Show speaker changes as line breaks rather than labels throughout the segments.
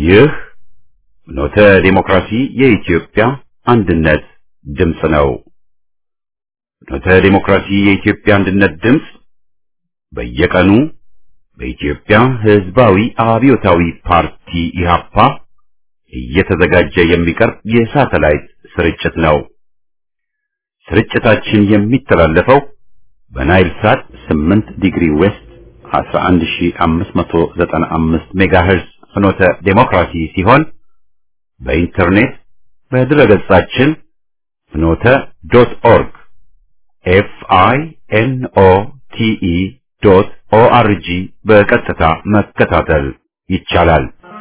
ይህ ኖተ ዲሞክራሲ የኢትዮጵያ አንድነት ድምፅ ነው። ኖተ ዲሞክራሲ የኢትዮጵያ አንድነት ድምፅ በየቀኑ በኢትዮጵያ ሕዝባዊ አብዮታዊ ፓርቲ ኢህአፓ እየተዘጋጀ የሚቀርብ የሳተላይት ስርጭት ነው። ስርጭታችን የሚተላለፈው በናይል ሳት 8 ዲግሪ ዌስት 11595 ሜጋሄርዝ ፍኖተ ዴሞክራሲ ሲሆን በኢንተርኔት በድረገጻችን ፍኖተ ዶት ኦርግ ኤፍ አይ ኤን ኦ ቲ ኢ ዶት ኦ አር ጂ በቀጥታ መከታተል ይቻላል።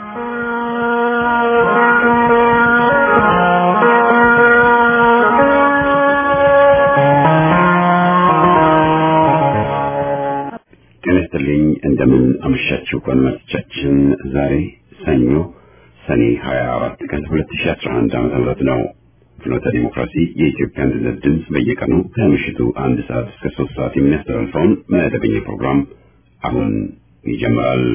ጤና ይስጥልኝ። እንደምን አመሻችሁ አድማጮቻችን። ዛሬ ሰኞ ሰኔ 24 ቀን 2011 ዓ.ም ነው። ፍኖተ ዲሞክራሲ የኢትዮጵያ አንድነት ድምፅ በየቀኑ ከምሽቱ አንድ ሰዓት እስከ ሶስት ሰዓት የሚያስተላልፈውን መደበኛ ፕሮግራም አሁን ይጀምራል።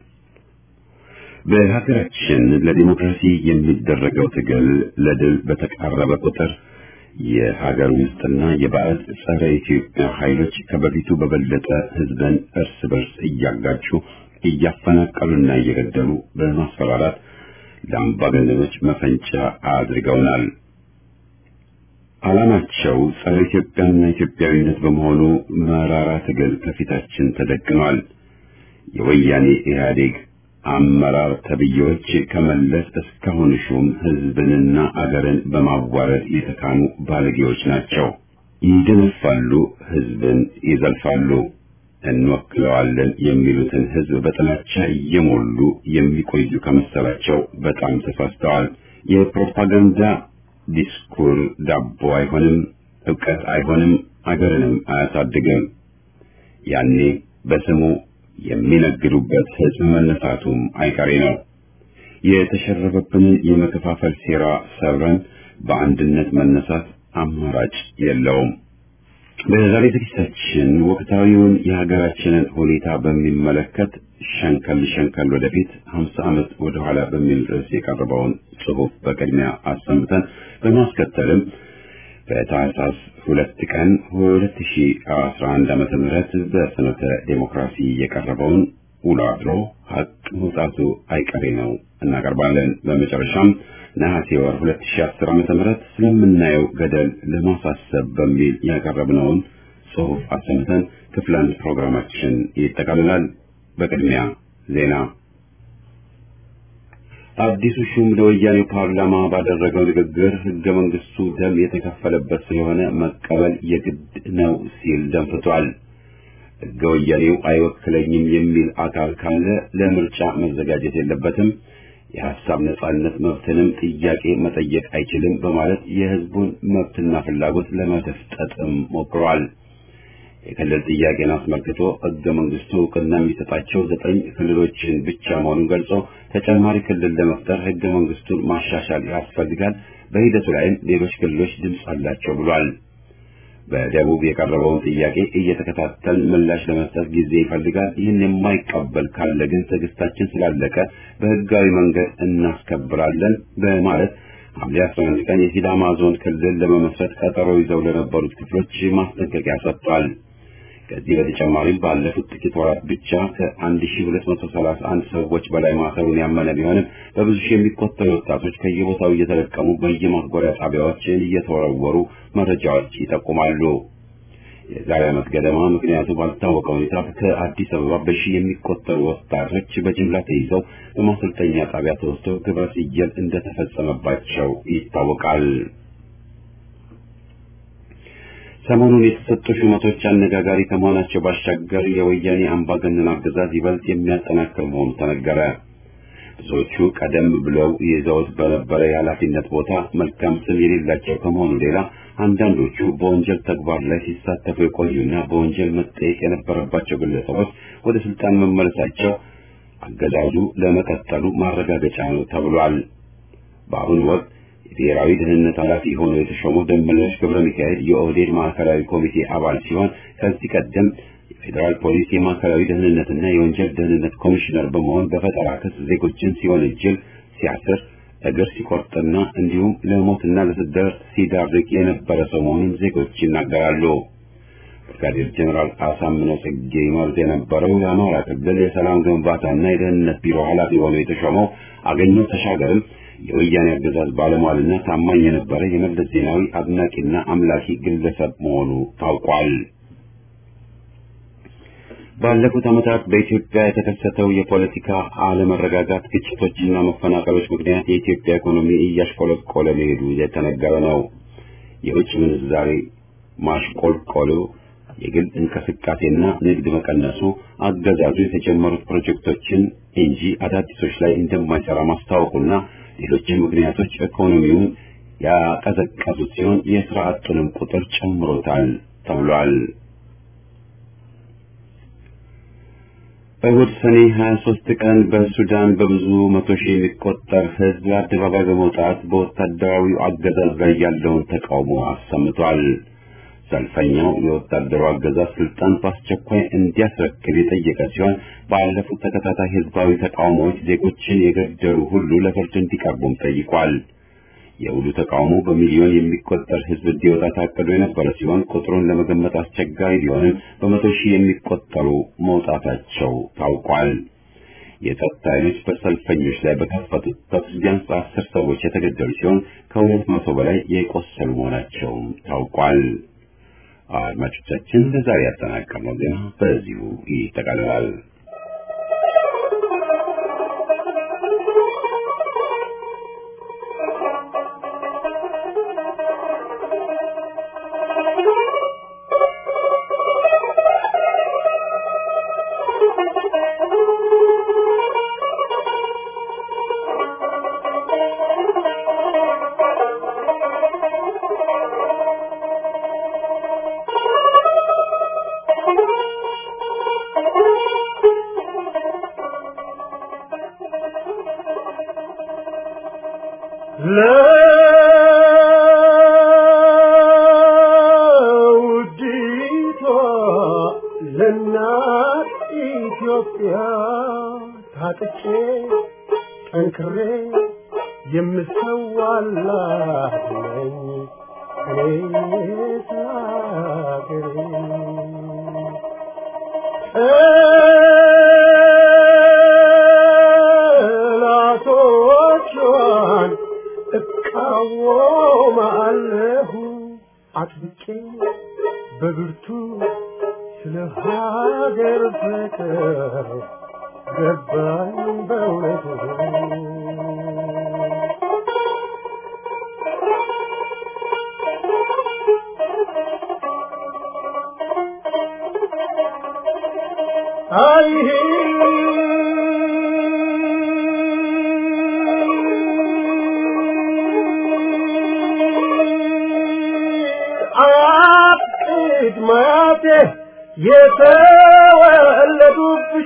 በሀገራችን ለዲሞክራሲ የሚደረገው ትግል ለድል በተቃረበ ቁጥር የሀገር ውስጥና የባዕድ ጸረ ኢትዮጵያ ኃይሎች ከበፊቱ በበለጠ ሕዝብን እርስ በርስ እያጋጩ እያፈናቀሉና እየገደሉ በማስፈራራት ለአምባገነኖች መፈንጫ አድርገውናል። ዓላማቸው ጸረ ኢትዮጵያና ኢትዮጵያዊነት በመሆኑ መራራ ትግል ከፊታችን ተደቅኗል። የወያኔ ኢህአዴግ አመራር ተብዬዎች ከመለስ እስካሁን ሹም ህዝብንና አገርን በማዋረድ የተካኑ ባለጌዎች ናቸው። ይደነፋሉ፣ ህዝብን ይዘልፋሉ። እንወክለዋለን የሚሉትን ህዝብ በጥላቻ እየሞሉ የሚቆዩ ከመሰላቸው በጣም ተሳስተዋል። የፕሮፓጋንዳ ዲስኩር ዳቦ አይሆንም፣ እውቀት አይሆንም፣ አገርንም አያሳድግም። ያኔ በስሙ የሚነግዱበት ህዝብ መነሳቱም አይቀሬ ነው። የተሸረበብንን የመከፋፈል ሴራ ሰብረን በአንድነት መነሳት አማራጭ የለውም። በዛሬ ዝግጅታችን ወቅታዊውን የሀገራችንን ሁኔታ በሚመለከት ሸንከል ሸንከል ወደፊት ሀምሳ ዓመት ወደኋላ በሚል ርዕስ የቀረበውን ጽሑፍ በቅድሚያ አሰምተን በማስከተልም በታህሳስ ሁለት ቀን ሁለት ሺ አስራ አንድ ዓመተ ምህረት በፍኖተ ዴሞክራሲ የቀረበውን ውሎ አድሮ ሀቅ መውጣቱ አይቀሬ ነው እናቀርባለን። በመጨረሻም ነሐሴ ወር ሁለት ሺ አስር ዓመተ ምህረት ስለምናየው ገደል ለማሳሰብ በሚል ያቀረብነውን ጽሑፍ አሰምተን ክፍል አንድ ፕሮግራማችን ይጠቃልላል። በቅድሚያ ዜና አዲሱ ሹም ለወያኔው ፓርላማ ባደረገው ንግግር ህገ መንግስቱ ደም የተከፈለበት ስለሆነ መቀበል የግድ ነው ሲል ደንፍቷል። ህገ ወያኔው አይወክለኝም የሚል አካል ካለ ለምርጫ መዘጋጀት የለበትም፣ የሀሳብ ነጻነት መብትንም ጥያቄ መጠየቅ አይችልም በማለት የህዝቡን መብትና ፍላጎት ለመደፍጠጥም ሞክሯል። የክልል ጥያቄን አስመልክቶ ህገ መንግስቱ እውቅና የሚሰጣቸው ዘጠኝ ክልሎችን ብቻ መሆኑን ገልጾ ተጨማሪ ክልል ለመፍጠር ህገ መንግስቱን ማሻሻል ያስፈልጋል፣ በሂደቱ ላይም ሌሎች ክልሎች ድምፅ አላቸው ብሏል። በደቡብ የቀረበውን ጥያቄ እየተከታተል ምላሽ ለመስጠት ጊዜ ይፈልጋል። ይህን የማይቀበል ካለ ግን ትዕግስታችን ስላለቀ በህጋዊ መንገድ እናስከብራለን በማለት ሐምሌ 11 ቀን የሲዳማ ዞን ክልል ለመመስረት ቀጠሮ ይዘው ለነበሩት ክፍሎች ማስጠንቀቂያ ሰጥቷል። ከዚህ በተጨማሪም ባለፉት ጥቂት ወራት ብቻ ከ1231 ሰዎች በላይ ማሰሩን ያመነ ቢሆንም በብዙ ሺህ የሚቆጠሩ ወጣቶች ከየቦታው እየተለቀሙ በየማጎሪያ ጣቢያዎች እየተወረወሩ መረጃዎች ይጠቁማሉ። የዛሬ ዓመት ገደማ ምክንያቱ ባልታወቀ ሁኔታ ከአዲስ አበባ በሺህ የሚቆጠሩ ወጣቶች በጅምላ ተይዘው በማሰልጠኛ ጣቢያ ተወስደው ግብረ ሰዶም እንደተፈጸመባቸው ይታወቃል። ሰሞኑን የተሰጡ ሹመቶች አነጋጋሪ ከመሆናቸው ባሻገር የወያኔ አምባገነን አገዛዝ ይበልጥ የሚያጠናክር መሆኑ ተነገረ። ብዙዎቹ ቀደም ብለው ይዘውት በነበረ የኃላፊነት ቦታ መልካም ስም የሌላቸው ከመሆኑ ሌላ አንዳንዶቹ በወንጀል ተግባር ላይ ሲሳተፉ የቆዩና በወንጀል መጠየቅ የነበረባቸው ግለሰቦች ወደ ስልጣን መመለሳቸው አገዛዙ ለመቀጠሉ ማረጋገጫ ነው ተብሏል። በአሁኑ ወቅት የብሔራዊ ደህንነት ኃላፊ ሆኖ የተሾመው ደመላሽ ገብረ ሚካኤል የኦህዴድ ማዕከላዊ ኮሚቴ አባል ሲሆን ከዚህ ቀደም የፌዴራል ፖሊስ የማዕከላዊ ደህንነትና የወንጀል ደህንነት ኮሚሽነር በመሆን በፈጠራ ክስ ዜጎችን ሲወነጅል ሲያስር እግር ሲቆርጥና እንዲሁም ለሞትና ለስደት ሲዳርግ የነበረ ሰው መሆኑን ዜጎች ይናገራሉ። ብርጋዴር ጀኔራል አሳምነው ጽጌ ይመሩት የነበረው የአማራ ክልል የሰላም ግንባታና የደህንነት ቢሮ ኃላፊ ሆኖ የተሾመው አገኘው ተሻገርም የወያኔ አገዛዝ ባለሟልና ታማኝ የነበረ የመለስ ዜናዊ አድናቂና አምላኪ ግለሰብ መሆኑ ታውቋል። ባለፉት ዓመታት በኢትዮጵያ የተከሰተው የፖለቲካ አለመረጋጋት፣ ግጭቶችና መፈናቀሎች ምክንያት የኢትዮጵያ ኢኮኖሚ እያሽቆለቆለ መሄዱ የተነገረ ነው። የውጭ ምንዛሬ ማሽቆልቆሉ፣ የግል እንቅስቃሴና ንግድ መቀነሱ አገዛዙ የተጀመሩት ፕሮጀክቶችን እንጂ አዳዲሶች ላይ እንደማይሰራ ማስታወቁና ሌሎችም ምክንያቶች ኢኮኖሚውን ያቀዘቀዙት ሲሆን የስራ አጡንም ቁጥር ጨምሮታል ተብሏል። እሁድ ሰኔ 23 ቀን በሱዳን በብዙ መቶ ሺህ የሚቆጠር ሕዝብ አደባባይ በመውጣት በወታደራዊው አገዛዝ ላይ ያለውን ተቃውሞ አሰምቷል። ሰልፈኛው የወታደሩ አገዛዝ ስልጣን በአስቸኳይ እንዲያስረክብ የጠየቀ ሲሆን ባለፉት ተከታታይ ህዝባዊ ተቃውሞዎች ዜጎችን የገደሉ ሁሉ ለፍርድ እንዲቀርቡም ጠይቋል። የውሉ ተቃውሞ በሚሊዮን የሚቆጠር ህዝብ እንዲወጣ ታቅዶ የነበረ ሲሆን ቁጥሩን ለመገመት አስቸጋሪ ቢሆንም በመቶ ሺህ የሚቆጠሩ መውጣታቸው ታውቋል። የጸጥታ ኃይሎች በሰልፈኞች ላይ በከፈቱት ተኩስ ቢያንስ አስር ሰዎች የተገደሉ ሲሆን ከሁለት መቶ በላይ የቆሰሉ መሆናቸውም ታውቋል። አድማጮቻችን ለዛሬ ያጠናቀርነው ዜና በዚሁ ይጠቃልላል።
ለውዲቷ ለእናት ኢትዮጵያ ታጥቄ ጠንክሬ የምሰዋላት ነኝ እኔ ስላገሬ ጠላቶቿን እቃወማለሁ አጥብቄ በብርቱ ስለ ሀገር ፍቅር ገባኝ በእውነቱ አይሄ አያቅድ ማያቴ የተወለዱብሽ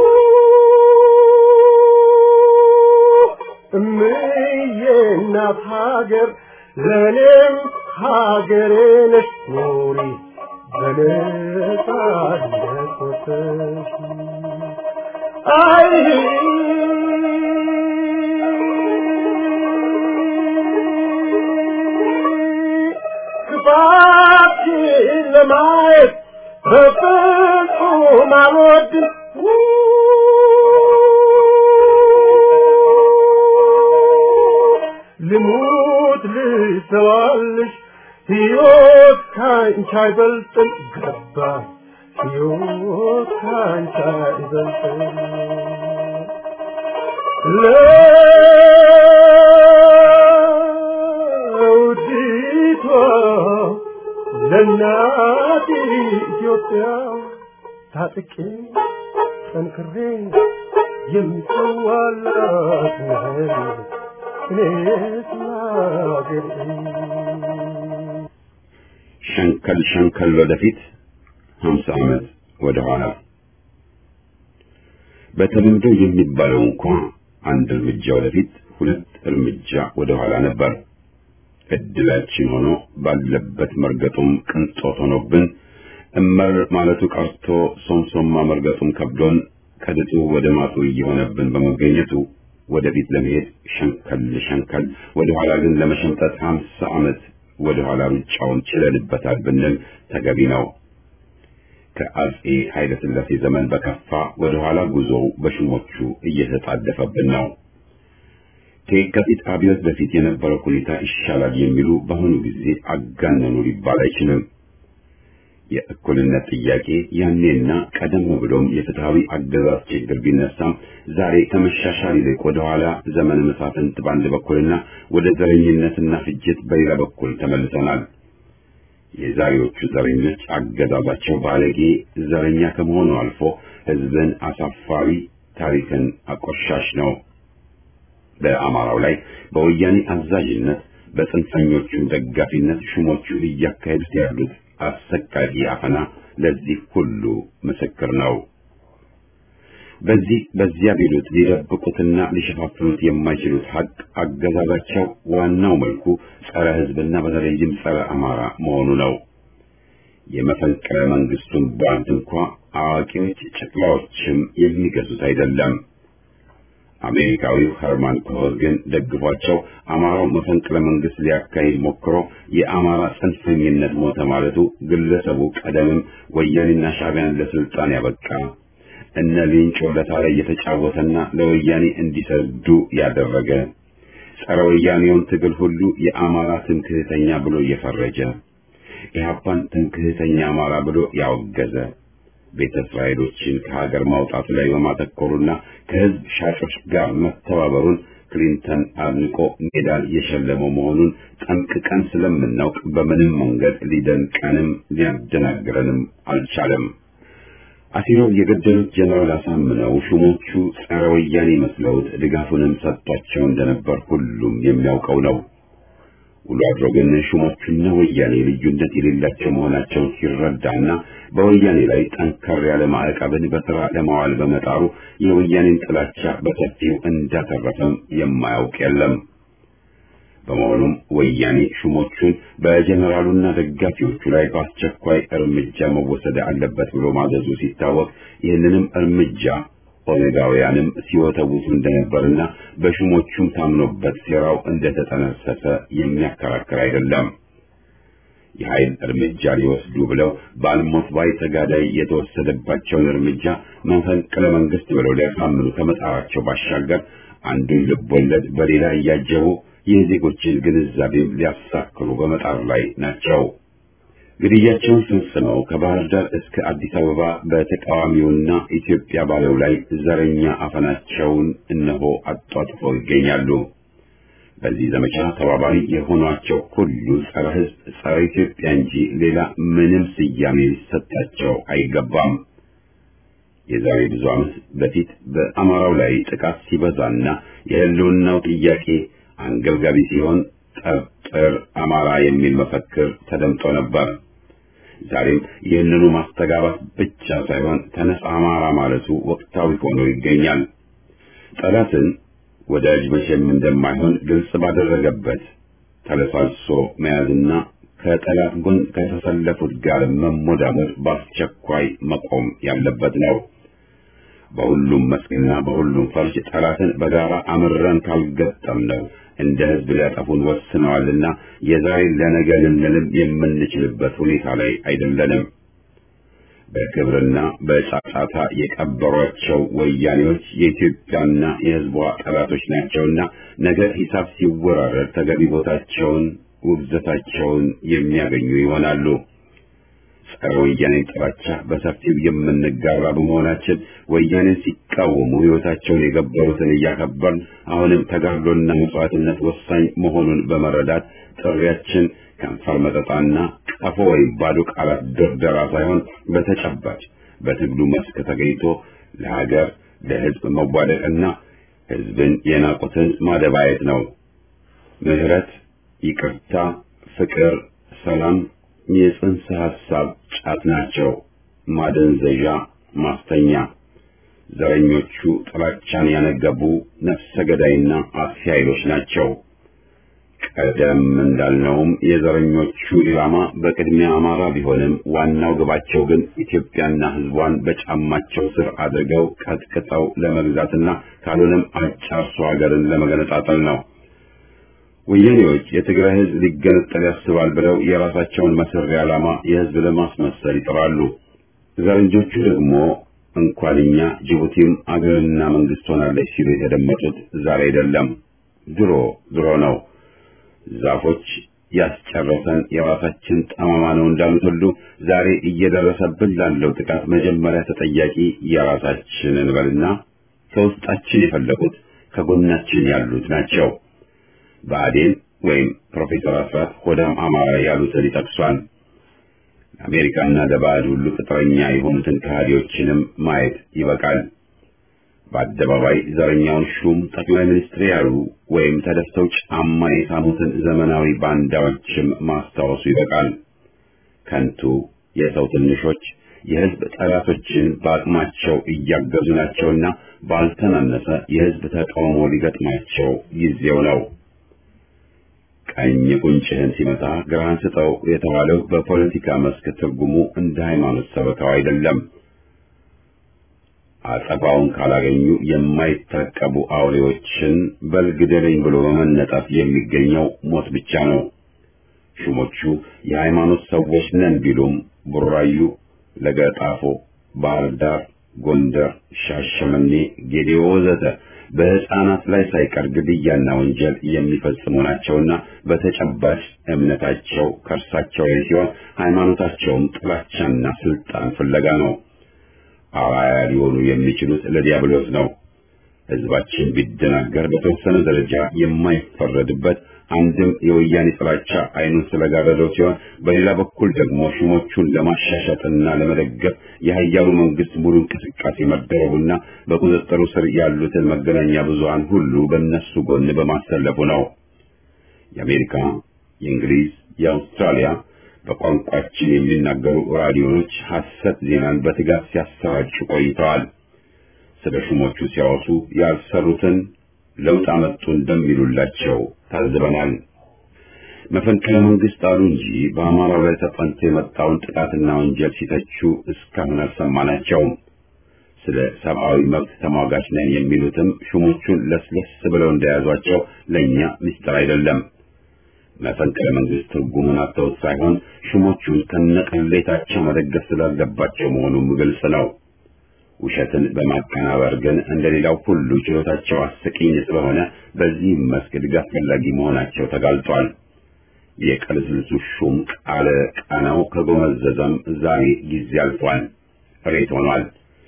እምዬ እናት ሀገር ለእኔም ሀገሬ ነሽ ኑሪ በነጻነት ወጥተሽ አይ ክፋትሽን ለማየት በፍጹም አልወድም ልሙት ልሰዋልሽ ሕይወት ካንቺ አይበልጥም ገባ ሕይወት ካንቺ አይበልጥም ለውዲቷ ለእናት ኢትዮጵያ ታጥቄ ጠንክሬ የምሰዋላት ነኝ እኔስ ለአገሬ
ሸንከል ሸንከል ወደፊት ሀምሳ ዓመት ወደ ኋላ በተለምዶ የሚባለው እንኳ አንድ እርምጃ ወደፊት ሁለት እርምጃ ወደ ኋላ ነበር። እድላችን ሆኖ ባለበት መርገጡም ቅንጦት ሆኖብን እመር ማለቱ ቀርቶ ሶምሶማ መርገጡም ከብዶን ከድጡ ወደ ማጡ እየሆነብን በመገኘቱ ወደፊት ለመሄድ ሸንከል ሸንከል ወደ ኋላ ግን ለመሸምጠት ሀምሳ ዓመት ወደ ኋላ ሩጫውን ችለንበታል ብንል ተገቢ ነው። ከአጼ ኃይለ ሥላሴ ዘመን በከፋ ወደ ኋላ ጉዞው በሹሞቹ እየተጣደፈብን ነው። ከየካቲት አብዮት በፊት የነበረው ሁኔታ ይሻላል የሚሉ በአሁኑ ጊዜ አጋነኑ ሊባል አይችልም። የእኩልነት ጥያቄ ያኔና ቀደም ብሎም የፍትሃዊ አገዛዝ ችግር ቢነሳም ዛሬ ከመሻሻል ይልቅ ወደ ኋላ ዘመን መሳፍንት በአንድ በኩልና ወደ ዘረኝነትና ፍጅት በሌላ በኩል ተመልሰናል። የዛሬዎቹ ዘረኞች አገዛዛቸው ባለጌ ዘረኛ ከመሆኑ አልፎ ሕዝብን አሳፋሪ፣ ታሪክን አቆሻሽ ነው። በአማራው ላይ በወያኔ አዛዥነት በጽንፈኞቹም ደጋፊነት ሹሞቹ እያካሄዱት ያሉት አሰቃቂ አፈና ለዚህ ሁሉ ምስክር ነው። በዚህ በዚያ ቢሉት ሊደብቁትና ሊሸፋፍኑት የማይችሉት ሀቅ አገዛዛቸው ዋናው መልኩ ጸረ ሕዝብና በተለይም ጸረ አማራ መሆኑ ነው። የመፈንቅለ መንግስቱን ቧንት እንኳ አዋቂዎች ጨቅላዎችም የሚገዙት አይደለም። አሜሪካዊው ኸርማን ኮሄን ግን ደግፏቸው አማራው መፈንቅለ መንግስት ሊያካሂድ ሞክሮ የአማራ ጽንፈኝነት ሞተ ማለቱ ግለሰቡ ቀደምም ወያኔና ሻዕቢያን ለስልጣን ያበቃ እነ ሊንጮ ለታ ላይ የተጫወተና ለወያኔ እንዲሰዱ ያደረገ ጸረ ወያኔውን ትግል ሁሉ የአማራ ትምክህተኛ ብሎ እየፈረጀ ኢህአፓን ትምክህተኛ አማራ ብሎ ያወገዘ ቤተ እስራኤሎችን ከሀገር ማውጣቱ ላይ በማተኮሩና ከህዝብ ሻጮች ጋር መተባበሩን ክሊንተን አድንቆ ሜዳል የሸለመው መሆኑን ጠንቅቀን ስለምናውቅ በምንም መንገድ ሊደንቀንም ሊያደናግረንም አልቻለም። አሲረው የገደሉት ጀነራል አሳምነው ሹሞቹ ጸረ ወያኔ መስለውት ድጋፉንም ሰጥቷቸው እንደነበር ሁሉም የሚያውቀው ነው። ውሎ አድሮ ግን ሹሞቹና ወያኔ ልዩነት የሌላቸው መሆናቸውን ሲረዳና በወያኔ ላይ ጠንከር ያለ ማዕቀብን በሥራ ለማዋል በመጣሩ የወያኔን ጥላቻ በሰፊው እንዳተረፈም የማያውቅ የለም። በመሆኑም ወያኔ ሹሞቹን በጀኔራሉና ደጋፊዎቹ ላይ በአስቸኳይ እርምጃ መወሰድ አለበት ብሎ ማዘዙ ሲታወቅ ይህንንም እርምጃ ኦሜጋውያንም ሲወተውቱ እንደነበርና በሹሞቹም ታምኖበት ሴራው እንደተጠነሰሰ የሚያከራክር አይደለም። የኃይል እርምጃ ሊወስዱ ብለው በአልሞት ባይ ተጋዳይ የተወሰደባቸውን እርምጃ መፈንቅለ መንግስት ብለው ሊያሳምኑ ከመጣራቸው ባሻገር አንዱን ልቦለድ በሌላ እያጀቡ የዜጎችን ግንዛቤም ሊያሳክሩ በመጣር ላይ ናቸው። ግድያቸውን ፈጽመው ከባህር ዳር እስከ አዲስ አበባ በተቃዋሚውና ኢትዮጵያ ባለው ላይ ዘረኛ አፈናቸውን እነሆ አጧጥፈው ይገኛሉ። በዚህ ዘመቻ ተባባሪ የሆኗቸው ሁሉ ጸረ ሕዝብ፣ ጸረ ኢትዮጵያ እንጂ ሌላ ምንም ስያሜ ሊሰጣቸው አይገባም። የዛሬ ብዙ ዓመት በፊት በአማራው ላይ ጥቃት ሲበዛና የህልውናው ጥያቄ አንገብጋቢ ሲሆን ጠርጥር አማራ የሚል መፈክር ተደምጦ ነበር። ዛሬም ይህንኑ ማስተጋባት ብቻ ሳይሆን ተነስ አማራ ማለቱ ወቅታዊ ሆኖ ይገኛል። ጠላትን ወዳጅ መቼም እንደማይሆን ግልጽ ባደረገበት ተለሳልሶ መያዝና ከጠላት ጎን ከተሰለፉት ጋር መሞዳሞድ በአስቸኳይ መቆም ያለበት ነው። በሁሉም መስክና በሁሉም ፈርጅ ጠላትን በጋራ አምረን ካልገጠም ነው እንደ ህዝብ ሊያጠፉን ወስነዋልና የዛሬን ለነገ ልንልም የምንችልበት ሁኔታ ላይ አይደለንም። በክብርና በጫጫታ የቀበሯቸው ወያኔዎች የኢትዮጵያና የህዝቧ ጠላቶች ናቸውና ነገ ሂሳብ ሲወራረድ ተገቢ ቦታቸውን፣ ውግዘታቸውን የሚያገኙ ይሆናሉ። ጸረ ወያኔን ጥላቻ በሰፊው የምንጋራ በመሆናችን ወያኔን ሲቃወሙ ህይወታቸውን የገበሩትን እያከበርን አሁንም ተጋድሎና መስዋዕትነት ወሳኝ መሆኑን በመረዳት ጥሪያችን ከንፈር መጠጣና ቀፎ ወይም ባዶ ቃላት ድርደራ ሳይሆን በተጨባጭ በትግሉ መስክ ተገኝቶ ለሀገር ለህዝብ መዋደቅና ህዝብን የናቁትን ማደባየት ነው። ምህረት፣ ይቅርታ፣ ፍቅር፣ ሰላም የጽንሰ ሐሳብ ጫት ናቸው። ማደንዘዣ፣ ማስተኛ። ዘረኞቹ ጥላቻን ያነገቡ ነፍሰ ገዳይና አጥፊ ኃይሎች ናቸው። ቀደም እንዳልነውም የዘረኞቹ ኢላማ በቅድሚያ አማራ ቢሆንም ዋናው ግባቸው ግን ኢትዮጵያና ሕዝቧን በጫማቸው ስር አድርገው ቀጥቅጠው ለመግዛትና ካልሆነም አጫርሶ ሀገርን ለመገነጣጠል ነው። ወያኔዎች የትግራይ ሕዝብ ሊገነጠል ያስባል ብለው የራሳቸውን መሰሪ ዓላማ የሕዝብ ለማስመሰል ይጥራሉ። ዘረኞቹ ደግሞ እንኳን እኛ ጅቡቲም አገርና መንግስት ሆናለች ሲሉ የተደመጡት ዛሬ አይደለም፣ ድሮ ድሮ ነው። ዛፎች ያስጨረሰን የራሳችን ጠማማ ነው እንዳሉት ሁሉ ዛሬ እየደረሰብን ላለው ጥቃት መጀመሪያ ተጠያቂ የራሳችን እንበልና ከውስጣችን የፈለቁት ከጎናችን ያሉት ናቸው። ብአዴን ወይም ፕሮፌሰር አስራት ሆዳም አማራ ያሉትን ይጠቅሷል። ለአሜሪካና ለባዕድ ሁሉ ቅጥረኛ የሆኑትን ከሃዲዎችንም ማየት ይበቃል። በአደባባይ ዘረኛውን ሹም ጠቅላይ ሚኒስትር ያሉ ወይም ተደፍተው ጫማ የሳሙትን ዘመናዊ ባንዳዎችም ማስታወሱ ይበቃል። ከንቱ የሰው ትንሾች የሕዝብ ጠላቶችን በአቅማቸው እያገዙ ናቸውና ባልተናነሰ የሕዝብ ተቃውሞ ሊገጥማቸው ጊዜው ነው። ቀኝ ቁንጭህን ሲመታ ግራህን ስጠው የተባለው በፖለቲካ መስክ ትርጉሙ እንደ ሃይማኖት ሰበካው አይደለም። አጸፋውን ካላገኙ የማይታቀቡ አውሬዎችን በልግደለኝ ብሎ በመነጠፍ የሚገኘው ሞት ብቻ ነው። ሹሞቹ የሃይማኖት ሰዎች ነን ቢሉም ቡራዩ፣ ለገጣፎ፣ ባህር ዳር፣ ጎንደር፣ ሻሸመኔ፣ ጌዴኦ ወዘተ በሕፃናት ላይ ሳይቀር ግድያና ወንጀል የሚፈጽሙ ናቸውና በተጨባጭ እምነታቸው ከእርሳቸው ላይ ሲሆን ሃይማኖታቸውም ጥላቻና ስልጣን ፍለጋ ነው። አራያ ሊሆኑ የሚችሉት ለዲያብሎስ ነው። ሕዝባችን ቢደናገር በተወሰነ ደረጃ የማይፈረድበት አንድም የወያኔ ጥላቻ አይኑን ስለጋረደው ሲሆን፣ በሌላ በኩል ደግሞ ሹሞቹን ለማሻሻጥና ለመደገፍ የሀያሉ መንግስት ሙሉ እንቅስቃሴ መደረጉና በቁጥጥሩ ስር ያሉትን መገናኛ ብዙሃን ሁሉ በእነሱ ጎን በማሰለፉ ነው። የአሜሪካ፣ የእንግሊዝ፣ የአውስትራሊያ በቋንቋችን የሚናገሩ ራዲዮኖች ሐሰት ዜናን በትጋት ሲያሰራጩ ቆይተዋል። ስለ ሹሞቹ ሲያወሱ ያልሰሩትን ለውጥ አመጡ እንደሚሉላቸው ታዝበናል። መፈንቅለ መንግስት አሉ እንጂ በአማራው ላይ ተጠንቶ የመጣውን ጥቃትና ወንጀል ሲተቹ እስካሁን አልሰማናቸውም። ስለ ሰብአዊ መብት ተሟጋች ነን የሚሉትም ሹሞቹን ለስለስ ብለው እንደያዟቸው ለእኛ ምስጢር አይደለም። መፈንቅለ መንግስት ትርጉሙን አጥተውት ሳይሆን ሹሞቹን ከነቅሌታቸው መደገፍ ስላለባቸው መሆኑም ግልጽ ነው። ውሸትን በማቀናበር ግን እንደሌላው ሁሉ ችሎታቸው አስቂኝ ስለሆነ በዚህም መስክ ድጋፍ ፈላጊ መሆናቸው ተጋልጧል። የቅልስልሱ ሹም ቃለ ቃናው ከጎመዘዘም ዛሬ ጊዜ አልፏል፣ ሬት ሆኗል።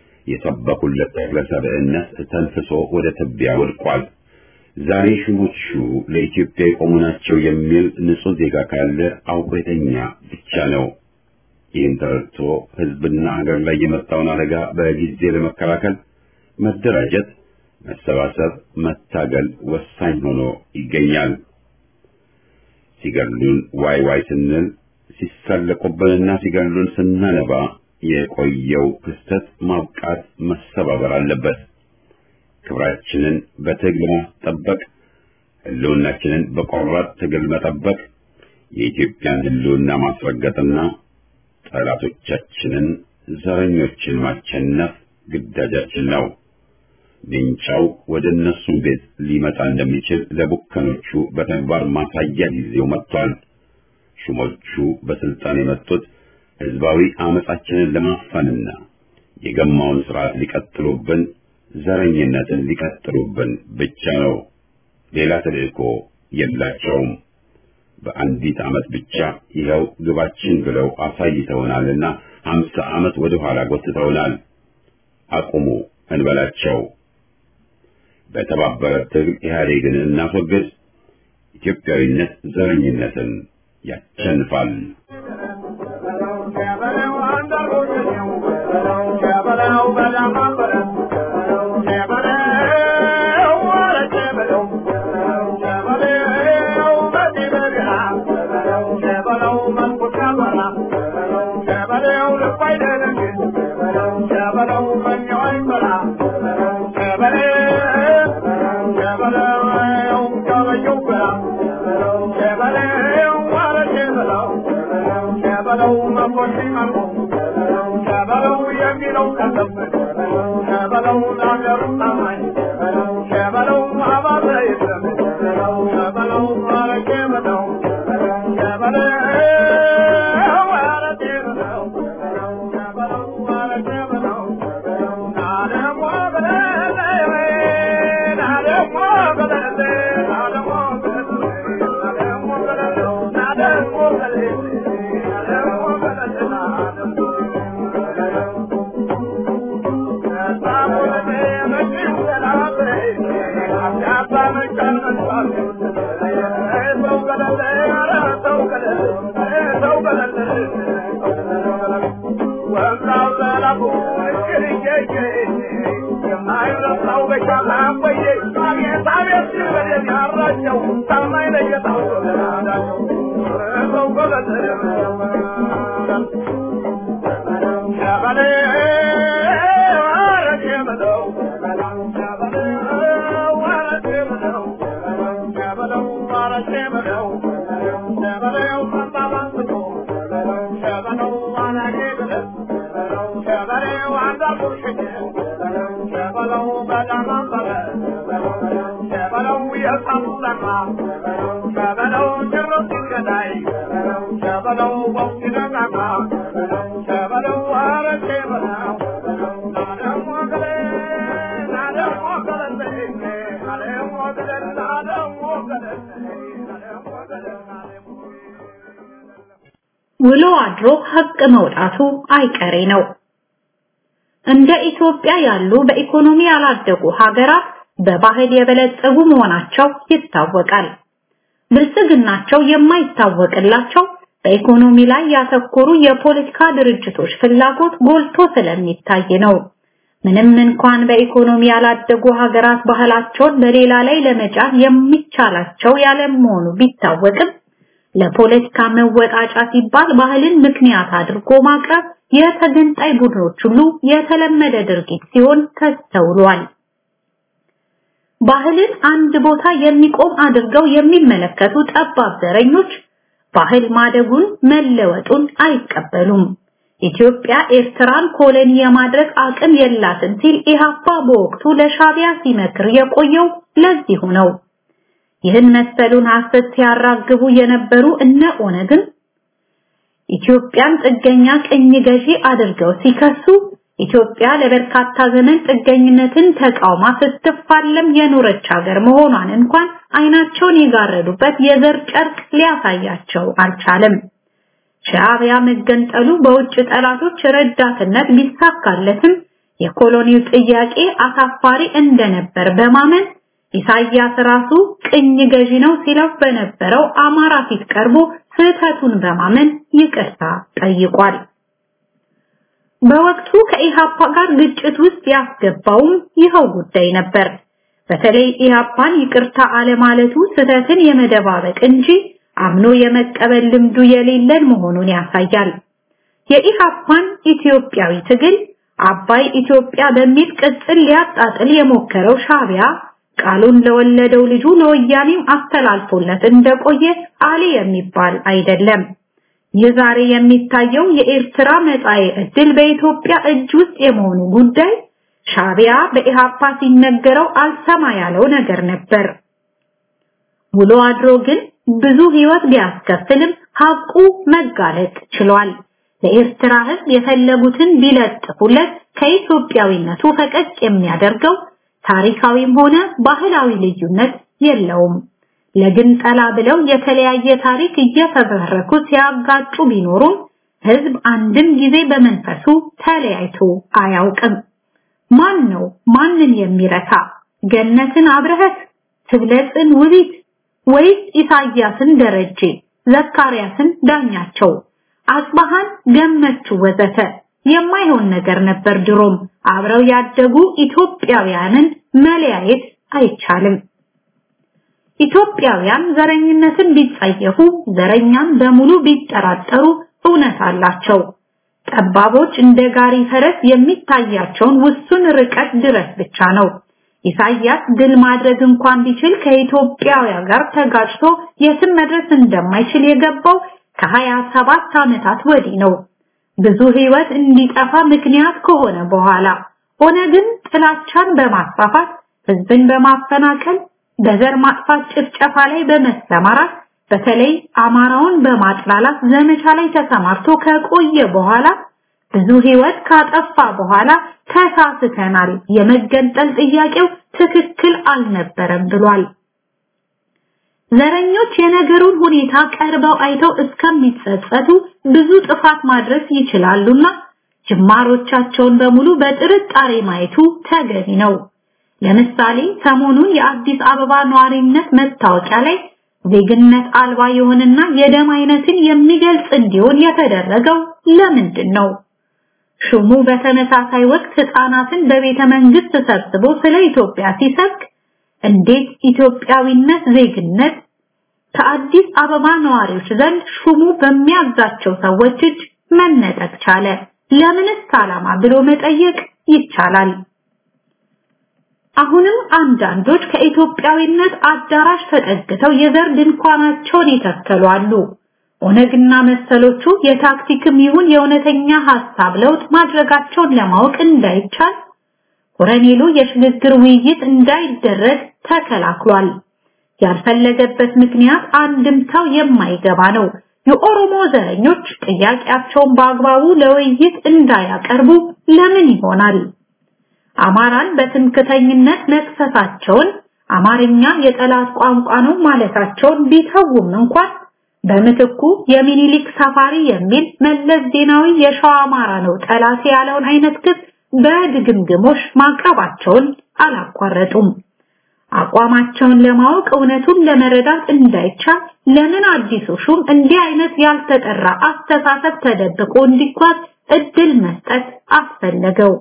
የሰበኩለት ተክለ ሰብዕነት ተንፍሶ ወደ ትቢያ ወድቋል። ዛሬ ሹሞቹ ለኢትዮጵያ የቆሙ ናቸው የሚል ንጹሕ ዜጋ ካለ አውቆ የተኛ ብቻ ነው። ይህን ተረድቶ ሕዝብና ሀገር ላይ የመጣውን አደጋ በጊዜ ለመከላከል መደራጀት፣ መሰባሰብ፣ መታገል ወሳኝ ሆኖ ይገኛል። ሲገሉን ዋይ ዋይ ስንል ሲሳለቁብንና ሲገሉን ስናነባ የቆየው ክስተት ማብቃት መሰባበር አለበት። ክብራችንን በትግል ማስጠበቅ፣ ህልውናችንን በቆራጥ ትግል መጠበቅ፣ የኢትዮጵያን ህልውና ማስረገጥና ጠላቶቻችንን ዘረኞችን ማቸነፍ ግዳጃችን ነው። ሜንጫው ወደ እነሱ ቤት ሊመጣ እንደሚችል ለቡከኖቹ በተግባር ማሳያ ጊዜው መጥቷል። ሹሞቹ በስልጣን የመጡት ህዝባዊ አመጻችንን ለማፈንና የገማውን ስርዓት ሊቀጥሉብን፣ ዘረኝነትን ሊቀጥሉብን ብቻ ነው። ሌላ ተልእኮ የላቸውም። በአንዲት ዓመት ብቻ ይኸው ግባችን ብለው አሳይተውናልና ሀምሳ ዓመት ወደ ኋላ ጎትተውናል። አቁሙ እንበላቸው። በተባበረ ትግል ኢህአዴግን እናስወግድ። ኢትዮጵያዊነት ዘረኝነትን ያሸንፋል።
Thank you. ውሎ አድሮ ሀቅ መውጣቱ አይቀሬ ነው። እንደ ኢትዮጵያ ያሉ በኢኮኖሚ ያላደጉ ሀገራት በባህል የበለጸጉ መሆናቸው ይታወቃል። ብልጽግናቸው የማይታወቅላቸው በኢኮኖሚ ላይ ያተኮሩ የፖለቲካ ድርጅቶች ፍላጎት ጎልቶ ስለሚታይ ነው። ምንም እንኳን በኢኮኖሚ ያላደጉ ሀገራት ባህላቸውን በሌላ ላይ ለመጫን የሚቻላቸው ያለመሆኑ ቢታወቅም ለፖለቲካ መወጣጫ ሲባል ባህልን ምክንያት አድርጎ ማቅረብ የተገንጣይ ቡድኖች ሁሉ የተለመደ ድርጊት ሲሆን ተስተውሏል። ባህልን አንድ ቦታ የሚቆም አድርገው የሚመለከቱ ጠባብ ዘረኞች ባህል ማደጉን መለወጡን አይቀበሉም። ኢትዮጵያ ኤርትራን ኮሎኒ የማድረግ አቅም የላትም ሲል ኢህአፓ በወቅቱ ለሻቢያ ሲመክር የቆየው ለዚሁ ነው። ይህን መሰሉን ሐሰት ሲያራግቡ የነበሩ እነ ኦነግን ኢትዮጵያን ጥገኛ ቅኝ ገዢ አድርገው ሲከሱ ኢትዮጵያ ለበርካታ ዘመን ጥገኝነትን ተቃውማ ስትፋለም የኖረች ሀገር መሆኗን እንኳን አይናቸውን የጋረዱበት የዘር ጨርቅ ሊያሳያቸው አልቻለም። ሻዕቢያ መገንጠሉ በውጭ ጠላቶች ረዳትነት ቢሳካለትም የኮሎኒው ጥያቄ አሳፋሪ እንደነበር በማመን ኢሳያስ ራሱ ቅኝ ገዢ ነው ሲለው በነበረው አማራ ፊት ቀርቦ ስህተቱን በማመን ይቅርታ ጠይቋል። በወቅቱ ከኢሃፓ ጋር ግጭት ውስጥ ያስገባውም ይኸው ጉዳይ ነበር። በተለይ ኢሃፓን ይቅርታ አለማለቱ ስህተትን የመደባበቅ እንጂ አምኖ የመቀበል ልምዱ የሌለን መሆኑን ያሳያል። የኢሃፓን ኢትዮጵያዊ ትግል አባይ ኢትዮጵያ በሚል ቅጽል ሊያጣጥል የሞከረው ሻቢያ ቃሉን ለወለደው ልጁ ለወያኔም አስተላልፎለት እንደቆየ አሊ የሚባል አይደለም። ይህ ዛሬ የሚታየው የኤርትራ መጻኤ ዕድል በኢትዮጵያ እጅ ውስጥ የመሆኑ ጉዳይ ሻቢያ በኢሃፓ ሲነገረው አልሰማ ያለው ነገር ነበር። ውሎ አድሮ ግን ብዙ ህይወት ቢያስከፍልም ሀቁ መጋለጥ ችሏል። ለኤርትራ ህዝብ የፈለጉትን ቢለጥፉለት ከኢትዮጵያዊነቱ ፈቀቅ የሚያደርገው ታሪካዊም ሆነ ባህላዊ ልዩነት የለውም። ለግንጠላ ብለው የተለያየ ታሪክ እየፈበረኩ ሲያጋጩ ቢኖሩም ህዝብ አንድም ጊዜ በመንፈሱ ተለያይቶ አያውቅም። ማን ነው ማንን የሚረታ? ገነትን አብረህት፣ ትብለጽን ውቢት ወይስ ኢሳያስን ደረጀ፣ ዘካርያስን ዳኛቸው፣ አጽባሃን ገመቹ ወዘተ የማይሆን ነገር ነበር ድሮም። አብረው ያደጉ ኢትዮጵያውያንን መለያየት አይቻልም። ኢትዮጵያውያን ዘረኝነትን ቢጸየፉ ዘረኛም በሙሉ ቢጠራጠሩ እውነት አላቸው። ጠባቦች እንደ ጋሪ ፈረስ የሚታያቸውን ውሱን ርቀት ድረስ ብቻ ነው። ኢሳያስ ድል ማድረግ እንኳን ቢችል ከኢትዮጵያውያን ጋር ተጋጭቶ የትም መድረስ እንደማይችል የገባው ከሀያ ሰባት ዓመታት ወዲህ ነው። ብዙ ህይወት እንዲጠፋ ምክንያት ከሆነ በኋላ ኦነግን ጥላቻን በማስፋፋት ህዝብን በማፈናቀል በዘር ማጥፋት ጭፍጨፋ ላይ በመሰማራት በተለይ አማራውን በማጥላላት ዘመቻ ላይ ተሰማርቶ ከቆየ በኋላ ብዙ ህይወት ካጠፋ በኋላ ተሳስተናል፣ የመገንጠል ጥያቄው ትክክል አልነበረም ብሏል። ዘረኞች የነገሩን ሁኔታ ቀርበው አይተው እስከሚጸጸቱ ብዙ ጥፋት ማድረስ ይችላሉና ጅማሮቻቸውን በሙሉ በጥርጣሬ ማየቱ ተገቢ ነው። ለምሳሌ ሰሞኑን የአዲስ አበባ ነዋሪነት መታወቂያ ላይ ዜግነት አልባ የሆነና የደም አይነትን የሚገልጽ እንዲሆን የተደረገው ለምንድን ነው? ሹሙ በተመሳሳይ ወቅት ህፃናትን በቤተ መንግስት ሰብስቦ ስለ ኢትዮጵያ ሲሰብክ እንዴት ኢትዮጵያዊነት ዜግነት ከአዲስ አበባ ነዋሪዎች ዘንድ ሹሙ በሚያዛቸው ሰዎች እጅ መነጠቅ ቻለ? ለምንስ ዓላማ ብሎ መጠየቅ ይቻላል። አሁንም አንዳንዶች ከኢትዮጵያዊነት አዳራሽ ተጠግተው የዘር ድንኳናቸውን ይተከሉ አሉ። ኦነግና መሰሎቹ የታክቲክም ይሁን የእውነተኛ ሐሳብ ለውጥ ማድረጋቸውን ለማወቅ እንዳይቻል ኮረኔሉ የሽግግር ውይይት እንዳይደረግ ተከላክሏል። ያልፈለገበት ምክንያት አንድምታው የማይገባ ነው። የኦሮሞ ዘረኞች ጥያቄያቸውን በአግባቡ ለውይይት እንዳያቀርቡ ለምን ይሆናል? አማራን በትምክተኝነት መክሰሳቸውን አማርኛ የጠላት ቋንቋ ነው ማለታቸውን ቢተውም እንኳን በምትኩ የሚኒሊክ ሰፋሪ የሚል መለስ ዜናዊ የሸዋ አማራ ነው ጠላት ያለውን አይነት ክስ በድግምግሞሽ ማቅረባቸውን አላቋረጡም። አቋማቸውን ለማወቅ እውነቱን ለመረዳት እንዳይቻል ለምን አዲሱ ሹም እንዲህ አይነት ያልተጠራ አስተሳሰብ ተደብቆ እንዲጓዝ እድል መስጠት አስፈለገው?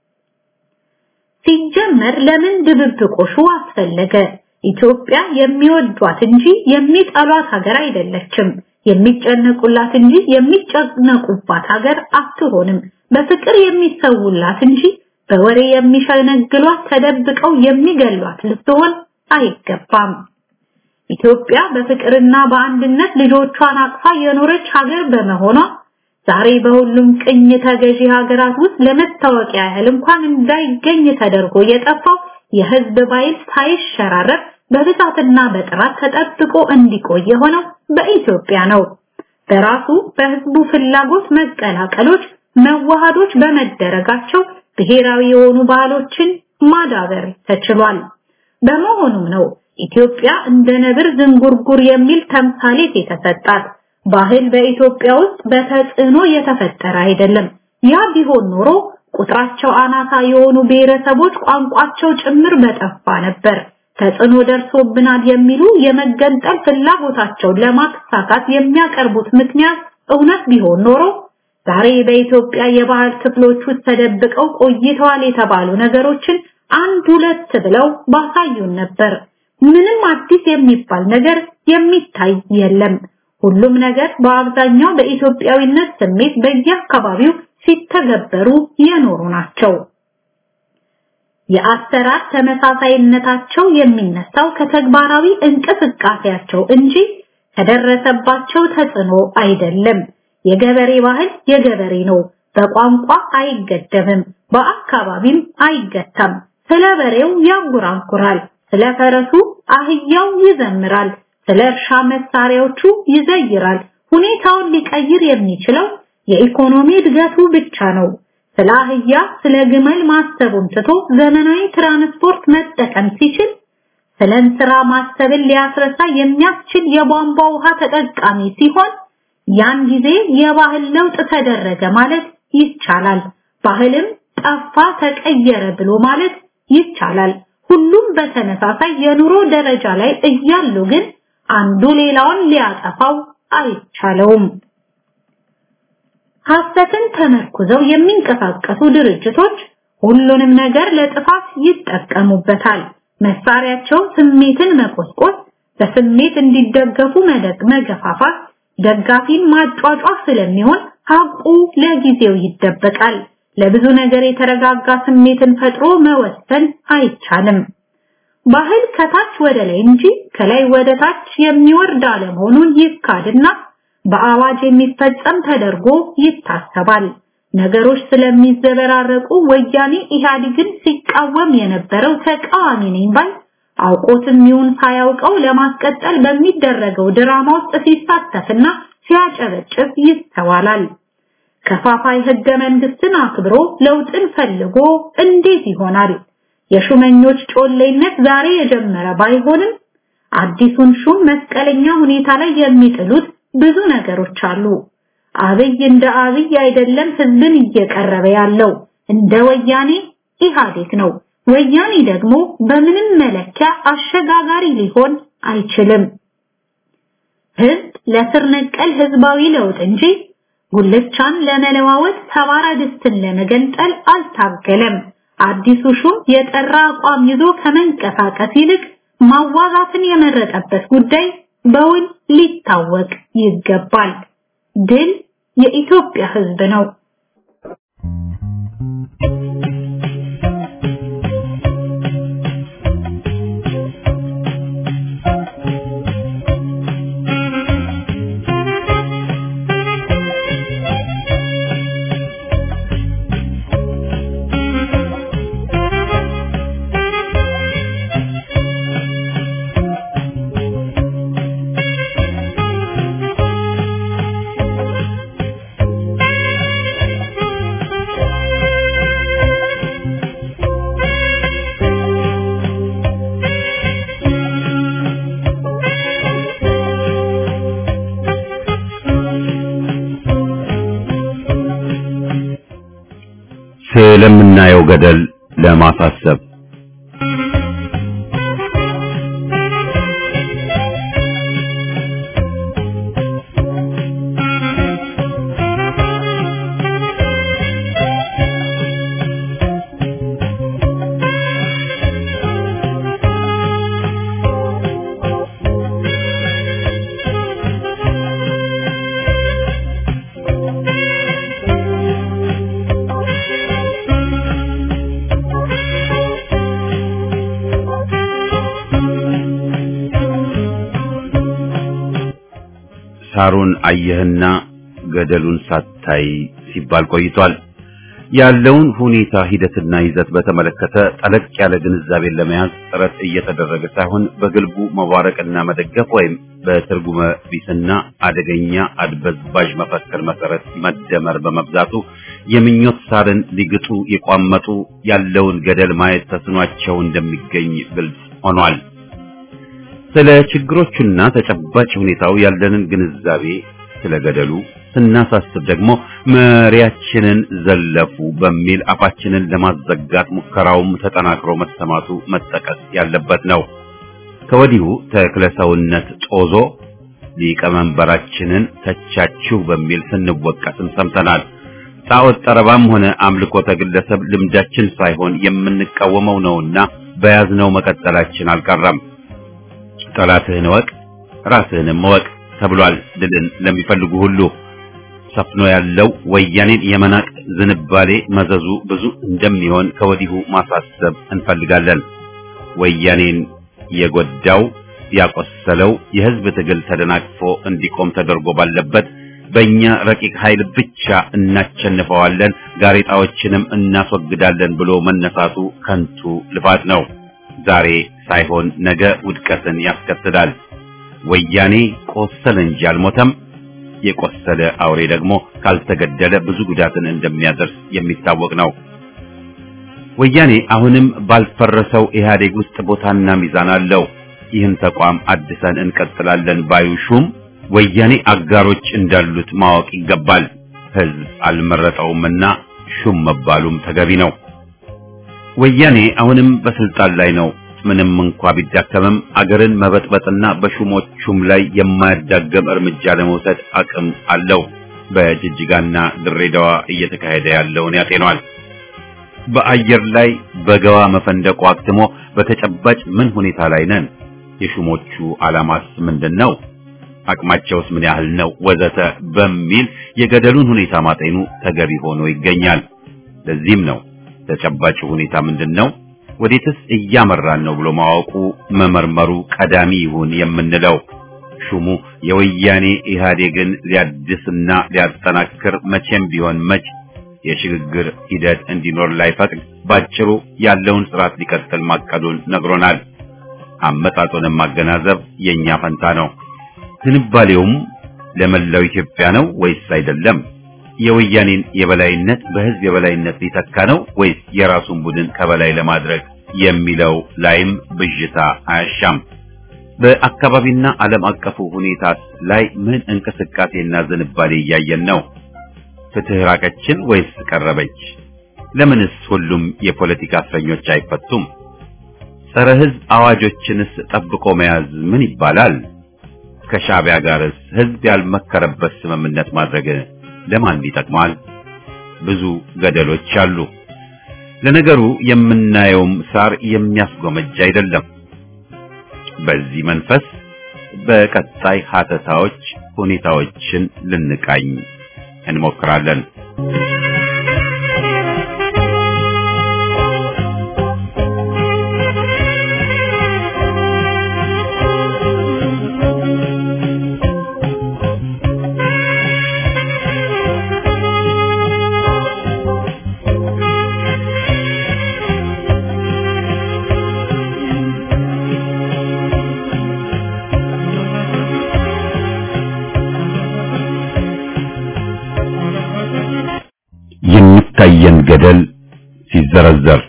ሲጀመር ለምን ድብብቆሹ አስፈለገ? ኢትዮጵያ የሚወዷት እንጂ የሚጠሏት ሀገር አይደለችም። የሚጨነቁላት እንጂ የሚጨነቁባት ሀገር አትሆንም። በፍቅር የሚሰውላት እንጂ በወሬ የሚሸነግሏት ተደብቀው የሚገሏት ልትሆን አይገባም። ኢትዮጵያ በፍቅርና በአንድነት ልጆቿን አቅፋ የኖረች ሀገር በመሆኗ ዛሬ በሁሉም ቅኝ ተገዢ ሀገራት ውስጥ ለመታወቂያ ያህል እንኳን እንዳይገኝ ተደርጎ የጠፋው የህዝብ ባይል ሳይሸራረፍ በብዛትና በጥራት ተጠብቆ እንዲቆይ የሆነው በኢትዮጵያ ነው። በራሱ በህዝቡ ፍላጎት መቀላቀሎች፣ መዋሃዶች በመደረጋቸው ብሔራዊ የሆኑ ባህሎችን ማዳበር ተችሏል። በመሆኑም ነው ኢትዮጵያ እንደ ነብር ዝንጉርጉር የሚል ተምሳሌት የተሰጣት። ባህል በኢትዮጵያ ውስጥ በተጽዕኖ የተፈጠረ አይደለም። ያ ቢሆን ኖሮ ቁጥራቸው አናሳ የሆኑ ብሔረሰቦች ቋንቋቸው ጭምር በጠፋ ነበር። ተጽዕኖ ደርሶብናል የሚሉ የመገንጠል ፍላጎታቸውን ለማሳካት የሚያቀርቡት ምክንያት እውነት ቢሆን ኖሮ ዛሬ በኢትዮጵያ የባህል ክፍሎች ውስጥ ተደብቀው ቆይተዋል የተባሉ ነገሮችን አንድ ሁለት ብለው ባሳዩን ነበር። ምንም አዲስ የሚባል ነገር የሚታይ የለም። ሁሉም ነገር በአብዛኛው በኢትዮጵያዊነት ስሜት በየአካባቢው ሲተገበሩ የኖሩ ናቸው። የአሰራር ተመሳሳይነታቸው የሚነሳው ከተግባራዊ እንቅስቃሴያቸው እንጂ ከደረሰባቸው ተጽዕኖ አይደለም። የገበሬ ባህል የገበሬ ነው። በቋንቋ አይገደብም፣ በአካባቢም አይገታም። ስለ በሬው ያንጎራጉራል፣ ስለ ፈረሱ አህያው ይዘምራል፣ ስለ እርሻ መሳሪያዎቹ ይዘይራል። ሁኔታውን ሊቀይር የሚችለው የኢኮኖሚ እድገቱ ብቻ ነው። ስለ አህያ ስለ ግመል ማሰቡን ትቶ ዘመናዊ ትራንስፖርት መጠቀም ሲችል ስለ እንስራ ማሰብን ሊያስረሳ የሚያስችል የቧንቧ ውሃ ተጠቃሚ ሲሆን ያን ጊዜ የባህል ለውጥ ተደረገ ማለት ይቻላል። ባህልም ጠፋ ተቀየረ ብሎ ማለት ይቻላል። ሁሉም በተመሳሳይ የኑሮ ደረጃ ላይ እያሉ ግን አንዱ ሌላውን ሊያጠፋው አይቻለውም። ሐሰትን ተመርኩዘው የሚንቀሳቀሱ ድርጅቶች ሁሉንም ነገር ለጥፋት ይጠቀሙበታል። መሳሪያቸው ስሜትን መቆስቆስ፣ በስሜት እንዲደገፉ መደግ መገፋፋት፣ ደጋፊን ማጫጫፍ ስለሚሆን ሀቁ ለጊዜው ይደበቃል። ለብዙ ነገር የተረጋጋ ስሜትን ፈጥሮ መወሰን አይቻልም። ባህል ከታች ወደ ላይ እንጂ ከላይ ወደ ታች የሚወርድ አለመሆኑን ይካድና በአዋጅ የሚፈጸም ተደርጎ ይታሰባል። ነገሮች ስለሚዘበራረቁ ወያኔ ኢህአዴግን ሲቃወም የነበረው ተቃዋሚ ነኝ ባይ አውቆትም ይሁን ሳያውቀው ለማስቀጠል በሚደረገው ድራማ ውስጥ ሲሳተፍና ሲያጨበጭብ ይስተዋላል። ከፋፋይ ህገ መንግስትን አክብሮ ለውጥን ፈልጎ እንዴት ይሆናል? የሹመኞች ጮሌነት ዛሬ የጀመረ ባይሆንም አዲሱን ሹም መስቀለኛ ሁኔታ ላይ የሚጥሉት ብዙ ነገሮች አሉ። አብይ እንደ አብይ አይደለም ህዝብን እየቀረበ ያለው እንደ ወያኔ ኢህአዴግ ነው። ወያኔ ደግሞ በምንም መለኪያ አሸጋጋሪ ሊሆን አይችልም። ህዝብ ለስር ነቀል ህዝባዊ ለውጥ እንጂ ጉልቻን ለመለዋወጥ ሰባራ ድስትን ለመገንጠል አልታገለም። አዲሱ ሹም የጠራ አቋም ይዞ ከመንቀሳቀስ ይልቅ ማዋጋትን የመረጠበት ጉዳይ በውል ሊታወቅ ይገባል። ድል የኢትዮጵያ ህዝብ ነው።
ስለምናየው ገደል ለማሳሰብ ሳሩን አየህና ገደሉን ሳታይ ሲባል ቆይቷል። ያለውን ሁኔታ ሂደትና ይዘት በተመለከተ ጠለቅ ያለ ግንዛቤን ለመያዝ ጥረት እየተደረገ ሳይሆን በግልቡ መዋረቅና መደገፍ ወይም በትርጉመ ቢስና አደገኛ አድበዝባዥ መፈክር መሰረት መደመር በመብዛቱ የምኞት ሳርን ሊግጡ የቋመጡ ያለውን ገደል ማየት ተስኗቸው እንደሚገኝ ግልጽ ሆኗል። ስለ ችግሮቹና ተጨባጭ ሁኔታው ያለንን ግንዛቤ ስለ ገደሉ ስናሳስብ ደግሞ መሪያችንን ዘለፉ በሚል አፋችንን ለማዘጋት ሙከራውም ተጠናክሮ መሰማቱ መጠቀስ ያለበት ነው። ከወዲሁ ተክለሰውነት ጦዞ ሊቀመንበራችንን ተቻችሁ በሚል ስንወቀስም ሰምተናል። ጣዖት ጠረባም ሆነ አምልኮተ ግለሰብ ልምዳችን ሳይሆን የምንቃወመው ነውና በያዝነው መቀጠላችን አልቀረም። ጠላትህን እወቅ ራስህንም እወቅ ተብሏል። ድልን ለሚፈልጉ ሁሉ ሰፍኖ ያለው ወያኔን የመናቅ ዝንባሌ መዘዙ ብዙ እንደሚሆን ከወዲሁ ማሳሰብ እንፈልጋለን። ወያኔን የጎዳው ያቆሰለው የህዝብ ትግል ተደናቅፎ እንዲቆም ተደርጎ ባለበት በእኛ ረቂቅ ኃይል ብቻ እናቸንፈዋለን፣ ጋሬጣዎችንም እናስወግዳለን ብሎ መነሳቱ ከንቱ ልፋት ነው። ዛሬ ሳይሆን ነገ ውድቀትን ያስከትላል። ወያኔ ቆሰለ እንጂ አልሞተም። የቆሰለ አውሬ ደግሞ ካልተገደለ ብዙ ጉዳትን እንደሚያደርስ የሚታወቅ ነው። ወያኔ አሁንም ባልፈረሰው ኢህአዴግ ውስጥ ቦታና ሚዛን አለው። ይህን ተቋም አድሰን እንቀጥላለን ባዩ ሹም ወያኔ አጋሮች እንዳሉት ማወቅ ይገባል። ህዝብ አልመረጠውምና ሹም መባሉም ተገቢ ነው። ወያኔ አሁንም በስልጣን ላይ ነው። ምንም እንኳ ቢዳከምም አገርን መበጥበጥና በሹሞቹም ላይ የማያዳገም እርምጃ ለመውሰድ አቅም አለው። በጅጅጋና ድሬዳዋ እየተካሄደ ያለውን ያጤኗል። በአየር ላይ በገዋ መፈንደቁ አክትሞ በተጨባጭ ምን ሁኔታ ላይ ነን? የሹሞቹ ዓላማስ ምንድን ነው? አቅማቸውስ ምን ያህል ነው? ወዘተ በሚል የገደሉን ሁኔታ ማጤኑ ተገቢ ሆኖ ይገኛል። ለዚህም ነው ተጨባጭ ሁኔታ ምንድን ነው ወዴትስ እያመራን ነው ብሎ ማወቁ መመርመሩ ቀዳሚ ይሁን የምንለው። ሹሙ የወያኔ ኢህአዴግን ሊያድስና ሊያጠናክር መቼም ቢሆን መች የሽግግር ሂደት እንዲኖር ላይፈቅድ ባጭሩ ያለውን ስርዓት ሊቀጥል ማቀዱን ነግሮናል። አመጣጡንም ማገናዘብ የኛ ፈንታ ነው። ዝንባሌውም ለመላው ኢትዮጵያ ነው ወይስ አይደለም? የወያኔን የበላይነት በህዝብ የበላይነት ሊተካ ነው ወይስ የራሱን ቡድን ከበላይ ለማድረግ የሚለው ላይም ብዥታ አያሻም። በአካባቢና ዓለም አቀፉ ሁኔታ ላይ ምን እንቅስቃሴና ዝንባሌ እያየን ነው? ፍትህ ራቀችን ወይስ ቀረበች? ለምንስ ሁሉም የፖለቲካ እስረኞች አይፈቱም? ጸረ ህዝብ አዋጆችንስ ጠብቆ መያዝ ምን ይባላል? ከሻዕቢያ ጋርስ ህዝብ ያልመከረበት ስምምነት ማድረግ ለማን ይጠቅማል? ብዙ ገደሎች አሉ። ለነገሩ የምናየውም ሳር የሚያስጎመጅ አይደለም። በዚህ መንፈስ በቀጣይ ሀተታዎች ሁኔታዎችን ልንቃኝ እንሞክራለን። የሚታየን ገደል ሲዘረዘር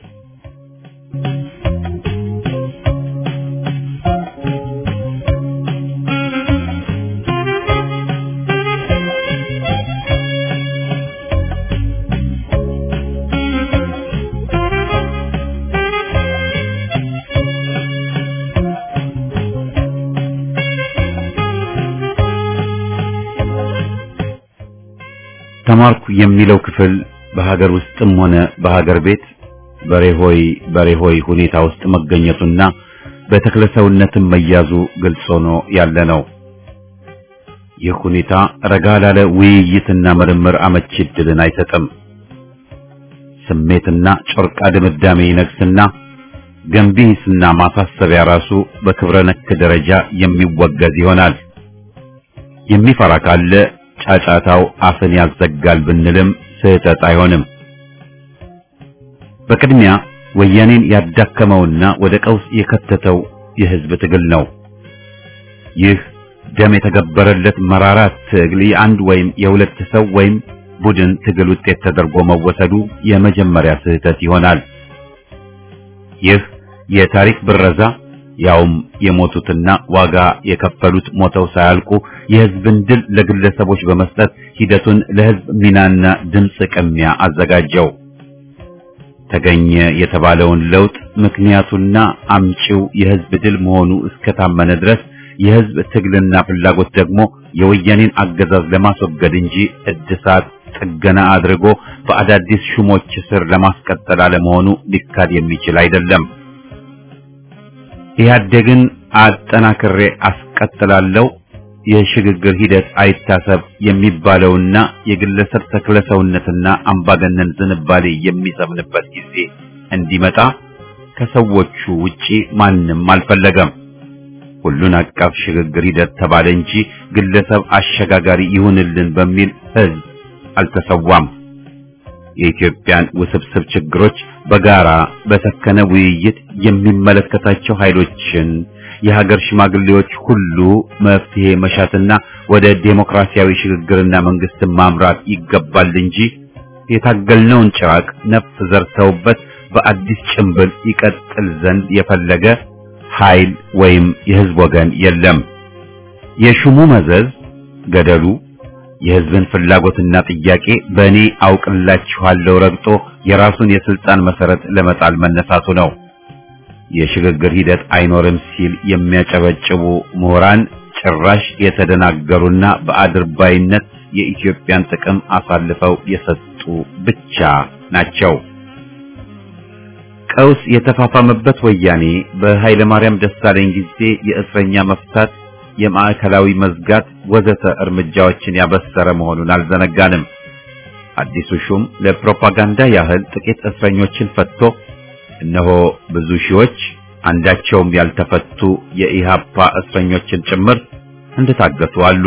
ተማርኩ የሚለው ክፍል በሀገር ውስጥም ሆነ በሀገር ቤት በሬሆይ በሬሆይ ሁኔታ ውስጥ መገኘቱና በተክለሰውነትም መያዙ ግልጽ ሆኖ ያለ ነው። ይህ ሁኔታ ረጋ ላለ ውይይትና ምርምር አመቺ ዕድልን አይሰጥም። ስሜትና ጮርቃ ድምዳሜ ይነግስና ገንቢ ሂስና ማሳሰቢያ ራሱ በክብረ ነክ ደረጃ የሚወገዝ ይሆናል። የሚፈራ ካለ ጫጫታው አፍን ያዘጋል ብንልም ስህተት አይሆንም። በቅድሚያ ወያኔን ያዳከመውና ወደ ቀውስ የከተተው የህዝብ ትግል ነው። ይህ ደም የተገበረለት መራራ ትግል የአንድ ወይም የሁለት ሰው ወይም ቡድን ትግል ውጤት ተደርጎ መወሰዱ የመጀመሪያ ስህተት ይሆናል። ይህ የታሪክ ብረዛ ያውም የሞቱትና ዋጋ የከፈሉት ሞተው ሳያልቁ የህዝብን ድል ለግለሰቦች በመስጠት ሂደቱን ለህዝብ ሚናና ድምፅ ቅሚያ አዘጋጀው። ተገኘ የተባለውን ለውጥ ምክንያቱና አምጪው የህዝብ ድል መሆኑ እስከታመነ ድረስ የህዝብ ትግልና ፍላጎት ደግሞ የወያኔን አገዛዝ ለማስወገድ እንጂ እድሳት ጥገና አድርጎ በአዳዲስ ሹሞች ስር ለማስቀጠል አለመሆኑ ሊካድ የሚችል አይደለም። ኢህአዴግን አጠናክሬ አስቀጥላለሁ የሽግግር ሂደት አይታሰብ የሚባለውና የግለሰብ ተክለሰውነትና አምባገነን ዝንባሌ የሚሰምንበት ጊዜ እንዲመጣ ከሰዎቹ ውጪ ማንም አልፈለገም። ሁሉን አቀፍ ሽግግር ሂደት ተባለ እንጂ ግለሰብ አሸጋጋሪ ይሁንልን በሚል ህዝብ አልተሰዋም። የኢትዮጵያን ውስብስብ ችግሮች በጋራ በሰከነ ውይይት የሚመለከታቸው ኃይሎችን የሀገር ሽማግሌዎች ሁሉ መፍትሄ መሻትና ወደ ዴሞክራሲያዊ ሽግግርና መንግስትን ማምራት ይገባል እንጂ የታገልነውን ጭራቅ ነፍስ ዘርተውበት በአዲስ ጭንብል ይቀጥል ዘንድ የፈለገ ኃይል ወይም የህዝብ ወገን የለም። የሹሙ መዘዝ ገደሉ የህዝብን ፍላጎትና ጥያቄ በእኔ አውቅላችኋለሁ ረግጦ የራሱን የስልጣን መሰረት ለመጣል መነሳቱ ነው። የሽግግር ሂደት አይኖርም ሲል የሚያጨበጭቡ ምሁራን ጭራሽ የተደናገሩና በአድርባይነት የኢትዮጵያን ጥቅም አሳልፈው የሰጡ ብቻ ናቸው። ቀውስ የተፋፋመበት ወያኔ በኃይለ ማርያም ደሳለኝ ጊዜ የእስረኛ መፍታት፣ የማዕከላዊ መዝጋት ወዘተ እርምጃዎችን ያበሰረ መሆኑን አልዘነጋንም። አዲሱ ሹም ለፕሮፓጋንዳ ያህል ጥቂት እስረኞችን ፈትቶ እነሆ ብዙ ሺዎች አንዳቸውም ያልተፈቱ የኢሃፓ እስረኞችን ጭምር እንደታገቱ አሉ።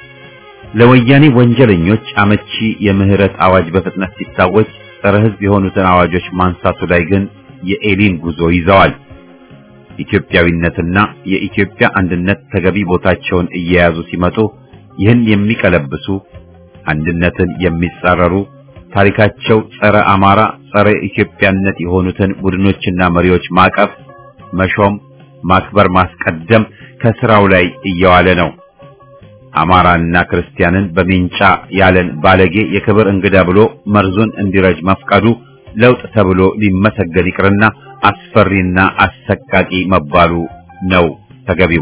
ለወያኔ ወንጀለኞች አመቺ የምህረት አዋጅ በፍጥነት ሲታወጅ ጸረ ሕዝብ የሆኑትን አዋጆች ማንሳቱ ላይ ግን የኤሊን ጉዞ ይዘዋል። ኢትዮጵያዊነትና የኢትዮጵያ አንድነት ተገቢ ቦታቸውን እየያዙ ሲመጡ ይህን የሚቀለብሱ አንድነትን የሚጻረሩ ታሪካቸው ጸረ አማራ፣ ጸረ ኢትዮጵያነት የሆኑትን ቡድኖችና መሪዎች ማቀፍ፣ መሾም፣ ማክበር፣ ማስቀደም ከስራው ላይ እየዋለ ነው። አማራና ክርስቲያንን በሚንጫ ያለን ባለጌ የክብር እንግዳ ብሎ መርዙን እንዲረጅ መፍቀዱ ለውጥ ተብሎ ሊመሰገን ይቅርና አስፈሪና አሰቃቂ መባሉ ነው ተገቢው።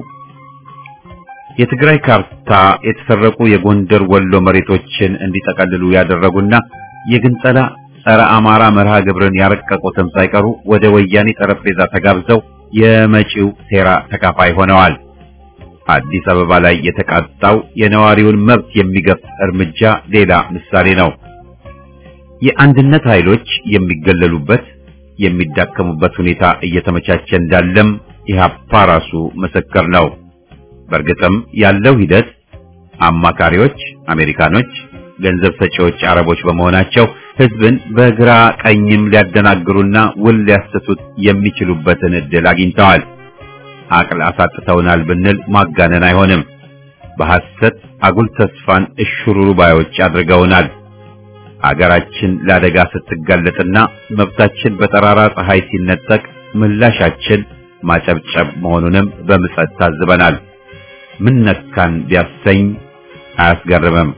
የትግራይ ካርታ የተሰረቁ የጎንደር ወሎ መሬቶችን እንዲጠቀልሉ ያደረጉና የግንጸላ ጸረ አማራ መርሃ ግብርን ያረቀቁትም ሳይቀሩ ወደ ወያኔ ጠረጴዛ ተጋብዘው የመጪው ሴራ ተካፋይ ሆነዋል። አዲስ አበባ ላይ የተቃጣው የነዋሪውን መብት የሚገፍ እርምጃ ሌላ ምሳሌ ነው። የአንድነት ኃይሎች የሚገለሉበት የሚዳከሙበት ሁኔታ እየተመቻቸ እንዳለም ኢህአፓ ራሱ ምስክር ነው። በእርግጥም ያለው ሂደት አማካሪዎች አሜሪካኖች፣ ገንዘብ ሰጪዎች አረቦች በመሆናቸው ህዝብን በግራ ቀኝም ሊያደናግሩና ውል ሊያሰቱት የሚችሉበትን እድል አግኝተዋል። አቅል አሳጥተውናል ብንል ማጋነን አይሆንም። በሐሰት አጉል ተስፋን እሽሩሩ ባዮች አድርገውናል። አገራችን ለአደጋ ስትጋለጥና መብታችን በጠራራ ፀሐይ ሲነጠቅ ምላሻችን ማጨብጨብ መሆኑንም በምጸት ታዝበናል። ምን ነካን ቢያሰኝ አያስገርምም።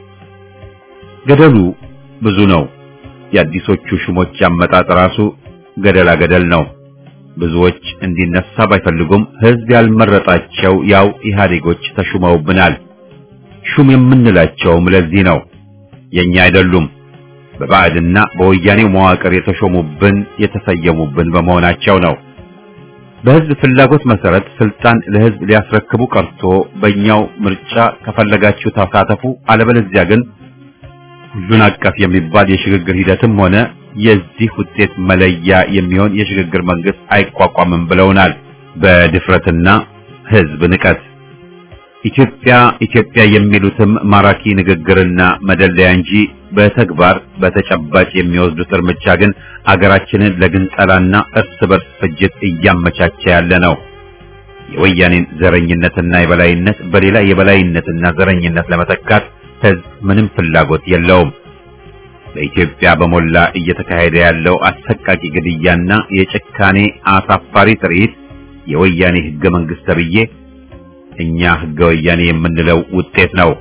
ገደሉ ብዙ ነው። የአዲሶቹ ሹሞች አመጣጥ ራሱ ገደላ ገደል ነው። ብዙዎች እንዲነሳ ባይፈልጉም ህዝብ ያልመረጣቸው ያው ኢህአዴጎች ተሹመውብናል። ሹም የምንላቸውም ለዚህ ነው። የኛ አይደሉም። በባዕድና በወያኔው መዋቅር የተሾሙብን የተሰየሙብን በመሆናቸው ነው። በህዝብ ፍላጎት መሰረት ስልጣን ለህዝብ ሊያስረክቡ ቀርቶ በእኛው ምርጫ ከፈለጋችሁ ተሳተፉ፣ አለበለዚያ ግን ሁሉን አቀፍ የሚባል የሽግግር ሂደትም ሆነ የዚህ ውጤት መለያ የሚሆን የሽግግር መንግስት አይቋቋምም ብለውናል። በድፍረትና ህዝብ ንቀት ኢትዮጵያ ኢትዮጵያ የሚሉትም ማራኪ ንግግርና መደለያ እንጂ በተግባር በተጨባጭ የሚወስዱት እርምጃ ግን አገራችንን ለግንጠላና እርስ በርስ ፍጅት እያመቻቸ ያለ ነው። የወያኔን ዘረኝነትና የበላይነት በሌላ የበላይነትና ዘረኝነት ለመተካት ህዝብ ምንም ፍላጎት የለውም። በኢትዮጵያ በሞላ እየተካሄደ ያለው አሰቃቂ ግድያና የጭካኔ አሳፋሪ ትርኢት የወያኔ ህገ መንግስት ተብዬ እኛ ህገ ወያኔ የምንለው ውጤት ነው።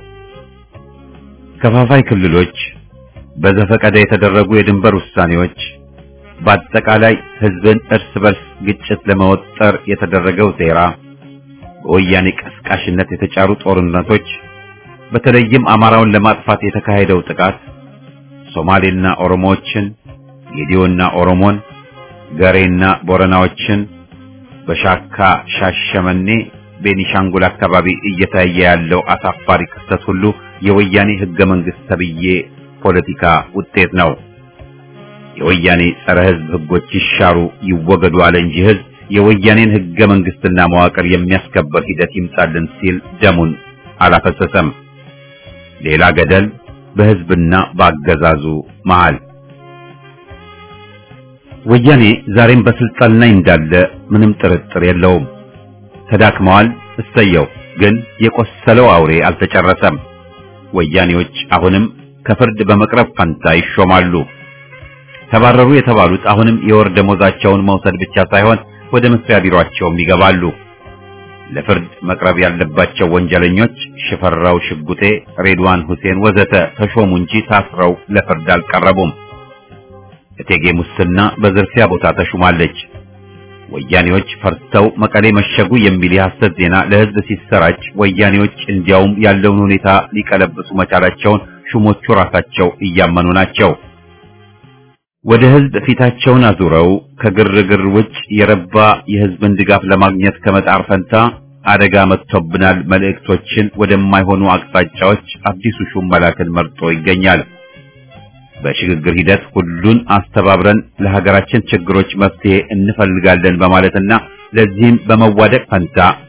ከፋፋይ ክልሎች፣ በዘፈቀደ የተደረጉ የድንበር ውሳኔዎች፣ በአጠቃላይ ህዝብን እርስ በርስ ግጭት ለመወጠር የተደረገው ሴራ፣ በወያኔ ቀስቃሽነት የተጫሩ ጦርነቶች፣ በተለይም አማራውን ለማጥፋት የተካሄደው ጥቃት ሶማሌና ኦሮሞዎችን፣ ጌዲዮና ኦሮሞን፣ ገሬና ቦረናዎችን በሻካ ሻሸመኔ ቤኒሻንጉል አካባቢ እየታየ ያለው አሳፋሪ ክስተት ሁሉ የወያኔ ህገ መንግስት ተብዬ ፖለቲካ ውጤት ነው። የወያኔ ጸረ ህዝብ ህጎች ይሻሩ ይወገዱ አለ እንጂ ህዝብ የወያኔን ህገ መንግስትና መዋቅር የሚያስከበር ሂደት ይምጣልን ሲል ደሙን አላፈሰሰም። ሌላ ገደል በህዝብና በአገዛዙ መሃል። ወያኔ ዛሬም በስልጣን ላይ እንዳለ ምንም ጥርጥር የለውም። ተዳክመዋል። እሰየው። ግን የቆሰለው አውሬ አልተጨረሰም። ወያኔዎች አሁንም ከፍርድ በመቅረብ ፈንታ ይሾማሉ። ተባረሩ የተባሉት አሁንም የወር ደሞዛቸውን መውሰድ ብቻ ሳይሆን ወደ መስሪያ ቢሮአቸውም ይገባሉ። ለፍርድ መቅረብ ያለባቸው ወንጀለኞች ሽፈራው ሽጉጤ፣ ሬድዋን ሁሴን ወዘተ ተሾሙ እንጂ ታስረው ለፍርድ አልቀረቡም። እቴጌ ሙስና በዝርፊያ ቦታ ተሹማለች። ወያኔዎች ፈርተው መቀሌ መሸጉ የሚል የሐሰት ዜና ለህዝብ ሲሰራጭ ወያኔዎች እንዲያውም ያለውን ሁኔታ ሊቀለብሱ መቻላቸውን ሹሞቹ ራሳቸው እያመኑ ናቸው። ወደ ህዝብ ፊታቸውን አዙረው ከግርግር ውጭ የረባ የህዝብን ድጋፍ ለማግኘት ከመጣር ፈንታ አደጋ መጥቶብናል መልእክቶችን ወደማይሆኑ አቅጣጫዎች አዲሱ ሹም መላክን መርጦ ይገኛል። በሽግግር ሂደት ሁሉን አስተባብረን ለሀገራችን ችግሮች መፍትሄ እንፈልጋለን በማለትና ለዚህም በመዋደቅ ፈንታ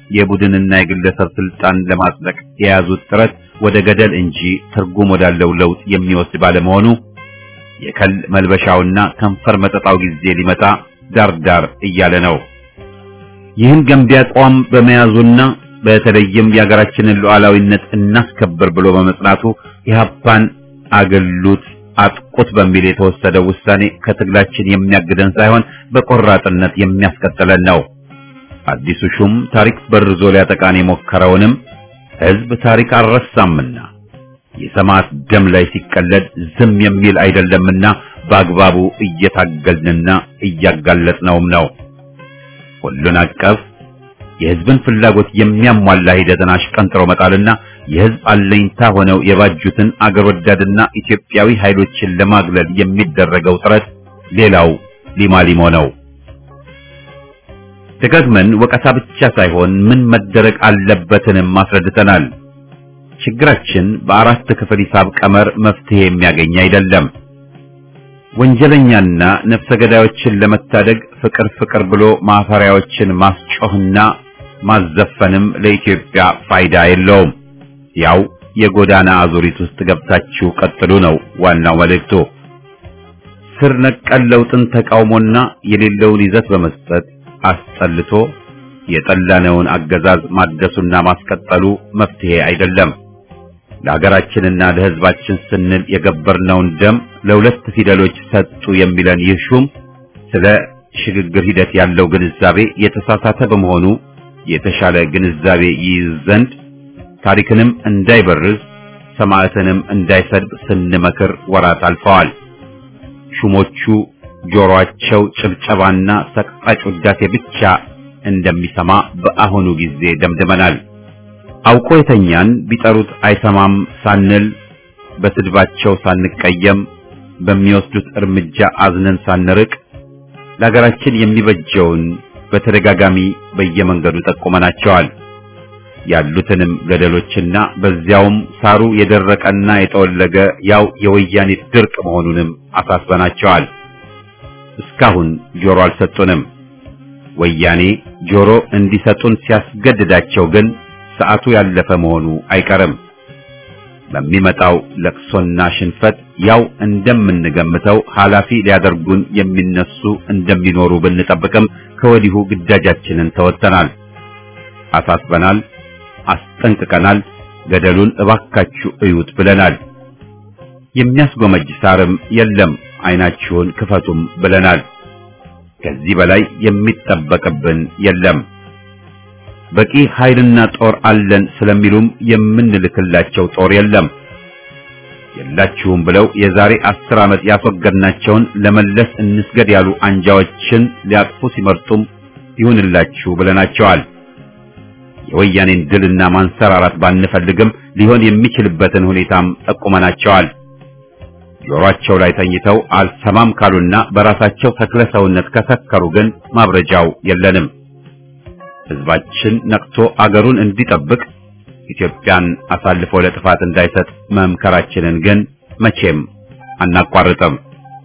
የቡድንና የግለሰብ ስልጣን ለማጽደቅ የያዙት ጥረት ወደ ገደል እንጂ ትርጉም ወዳለው ለውጥ የሚወስድ ባለመሆኑ የከል መልበሻውና ከንፈር መጠጣው ጊዜ ሊመጣ ዳርዳር እያለ ነው። ይህን ገንቢ አቋም በመያዙና በተለይም የሀገራችንን ሉዓላዊነት እናስከብር ብሎ በመጽናቱ ኢህአፓን አገሉት አጥቁት በሚል የተወሰደው ውሳኔ ከትግላችን የሚያግደን ሳይሆን በቆራጥነት የሚያስቀጥለን ነው። አዲሱ ሹም ታሪክ በርዞ ሊያጠቃን የሞከረውንም ህዝብ ታሪክ አልረሳምና የሰማዕት ደም ላይ ሲቀለድ ዝም የሚል አይደለምና በአግባቡ እየታገልንና እያጋለጥነውም ነው። ሁሉን አቀፍ የህዝብን ፍላጎት የሚያሟላ ሂደትን አሽቀንጥሮ መጣልና የህዝብ አለኝታ ሆነው የባጁትን አገር ወዳድና ኢትዮጵያዊ ኃይሎችን ለማግለል የሚደረገው ጥረት ሌላው ሊማሊሞ ነው። ደጋግመን ወቀሳ ብቻ ሳይሆን ምን መደረግ አለበትንም አስረድተናል። ችግራችን በአራት ክፍል ሂሳብ ቀመር መፍትሄ የሚያገኝ አይደለም። ወንጀለኛና ነፍሰ ገዳዮችን ለመታደግ ፍቅር ፍቅር ብሎ ማፈሪያዎችን ማስጮህና ማዘፈንም ለኢትዮጵያ ፋይዳ የለውም። ያው የጎዳና አዙሪት ውስጥ ገብታችሁ ቀጥሉ ነው ዋናው መልእክቱ። ስር ነቀል ለውጥን ተቃውሞና የሌለውን ይዘት በመስጠት አስጠልቶ የጠላነውን አገዛዝ ማደሱና ማስቀጠሉ መፍትሄ አይደለም። ለሀገራችንና ለሕዝባችን ስንል የገበርነውን ደም ለሁለት ፊደሎች ሰጡ የሚለን ይህ ሹም ስለ ሽግግር ሂደት ያለው ግንዛቤ የተሳሳተ በመሆኑ የተሻለ ግንዛቤ ይይዝ ዘንድ ታሪክንም እንዳይበርዝ ሰማዕትንም እንዳይሰድብ ስንመክር ወራት አልፈዋል። ሹሞቹ ጆሮአቸው ጭብጨባና ሰቅጣጭ ውዳሴ ብቻ እንደሚሰማ በአሁኑ ጊዜ ደምድመናል። አውቆ የተኛን ቢጠሩት አይሰማም ሳንል በስድባቸው ሳንቀየም በሚወስዱት እርምጃ አዝነን ሳንርቅ ለሀገራችን የሚበጀውን በተደጋጋሚ በየመንገዱ ጠቁመናቸዋል። ያሉትንም ገደሎችና በዚያውም ሳሩ የደረቀና የጠወለገ ያው የወያኔ ድርቅ መሆኑንም አሳስበናቸዋል። እስካሁን ጆሮ አልሰጡንም። ወያኔ ጆሮ እንዲሰጡን ሲያስገድዳቸው ግን ሰዓቱ ያለፈ መሆኑ አይቀርም። በሚመጣው ለቅሶና ሽንፈት ያው እንደምንገምተው ኃላፊ ሊያደርጉን የሚነሱ እንደሚኖሩ ብንጠብቅም ከወዲሁ ግዳጃችንን ተወጥተናል፣ አሳስበናል፣ አስጠንቅቀናል። ገደሉን እባካችሁ እዩት ብለናል። የሚያስጎመጅ ሳርም የለም፣ አይናችሁን ክፈቱም ብለናል። ከዚህ በላይ የሚጠበቅብን የለም። በቂ ኃይልና ጦር አለን ስለሚሉም የምንልክላቸው ጦር የለም። የላችሁም ብለው የዛሬ አስር ዓመት ያስወገድናቸውን ለመለስ እንስገድ ያሉ አንጃዎችን ሊያቅፉ ሲመርጡም ይሁንላችሁ ብለናቸዋል። የወያኔን ድልና ማንሰራራት ባንፈልግም ሊሆን የሚችልበትን ሁኔታም ጠቁመናቸዋል። ጆሮአቸው ላይ ተኝተው አልሰማም ካሉና በራሳቸው ተክለ ሰውነት ከሰከሩ ግን ማብረጃው የለንም። ሕዝባችን ነቅቶ አገሩን እንዲጠብቅ ኢትዮጵያን አሳልፎ ለጥፋት እንዳይሰጥ መምከራችንን ግን መቼም አናቋርጥም።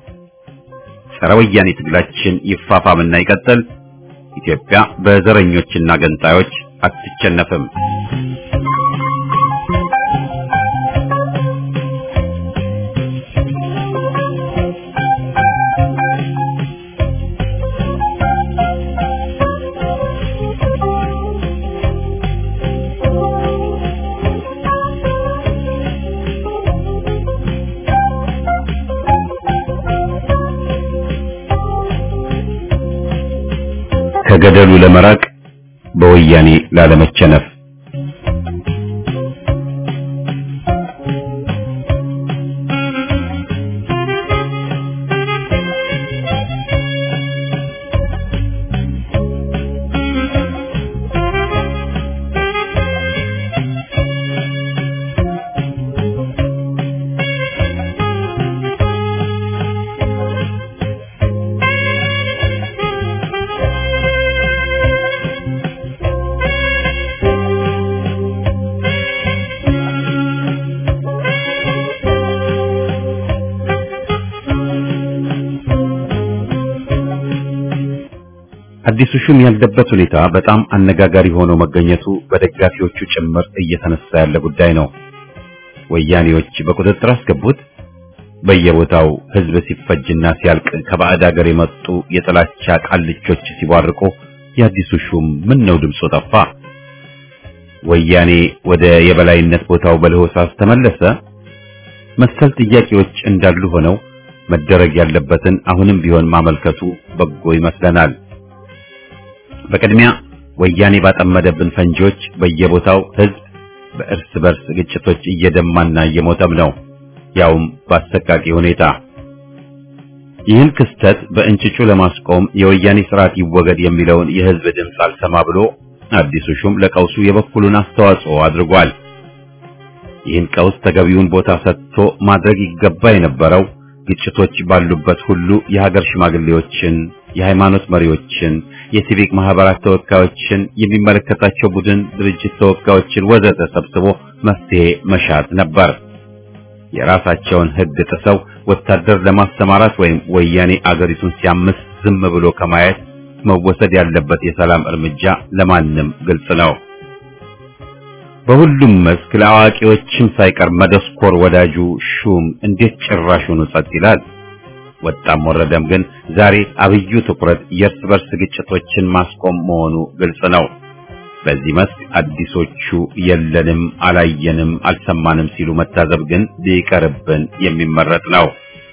ጸረ ወያኔ ትግላችን ይፋፋምና ይቀጥል። ኢትዮጵያ በዘረኞችና ገንጣዮች አትቸነፍም። ከገደሉ ለመራቅ በወያኔ ላለመቸነፍ አዲሱ ሹም ያለበት ሁኔታ በጣም አነጋጋሪ ሆኖ መገኘቱ በደጋፊዎቹ ጭምር እየተነሳ ያለ ጉዳይ ነው። ወያኔዎች በቁጥጥር አስገቡት። በየቦታው ህዝብ ሲፈጅና ሲያልቅ ከባዕድ ሀገር የመጡ የጥላቻ ቃልቾች ሲቧርቁ የአዲሱ ሹም ምን ነው ድምፁ ጠፋ? ወያኔ ወደ የበላይነት ቦታው በለሆሳስ ተመለሰ? መሰል ጥያቄዎች እንዳሉ ሆነው መደረግ ያለበትን አሁንም ቢሆን ማመልከቱ በጎ ይመስለናል። በቅድሚያ ወያኔ ባጠመደብን ፈንጂዎች በየቦታው ህዝብ በእርስ በርስ ግጭቶች እየደማና እየሞተም ነው፣ ያውም በአሰቃቂ ሁኔታ። ይህን ክስተት በእንጭጩ ለማስቆም የወያኔ ስርዓት ይወገድ የሚለውን የህዝብ ድምፅ አልሰማ ብሎ አዲሱ ሹም ለቀውሱ የበኩሉን አስተዋጽኦ አድርጓል። ይህን ቀውስ ተገቢውን ቦታ ሰጥቶ ማድረግ ይገባ የነበረው ግጭቶች ባሉበት ሁሉ የሀገር ሽማግሌዎችን፣ የሃይማኖት መሪዎችን፣ የሲቪክ ማህበራት ተወካዮችን፣ የሚመለከታቸው ቡድን ድርጅት ተወካዮችን ወዘተ ሰብስቦ መፍትሄ መሻት ነበር። የራሳቸውን ህግ ጥሰው ወታደር ለማሰማራት ወይም ወያኔ አገሪቱን ሲያምስ ዝም ብሎ ከማየት መወሰድ ያለበት የሰላም እርምጃ ለማንም ግልጽ ነው። በሁሉም መስክ ለአዋቂዎችም ሳይቀር መደስኮር ወዳጁ ሹም እንዴት ጭራሹን ጸጥ ይላል? ወጣም ወረደም ግን ዛሬ አብዩ ትኩረት የእርስ በርስ ግጭቶችን ማስቆም መሆኑ ግልጽ ነው። በዚህ መስክ አዲሶቹ የለንም፣ አላየንም፣ አልሰማንም ሲሉ መታዘብ ግን ሊቀርብን የሚመረጥ ነው።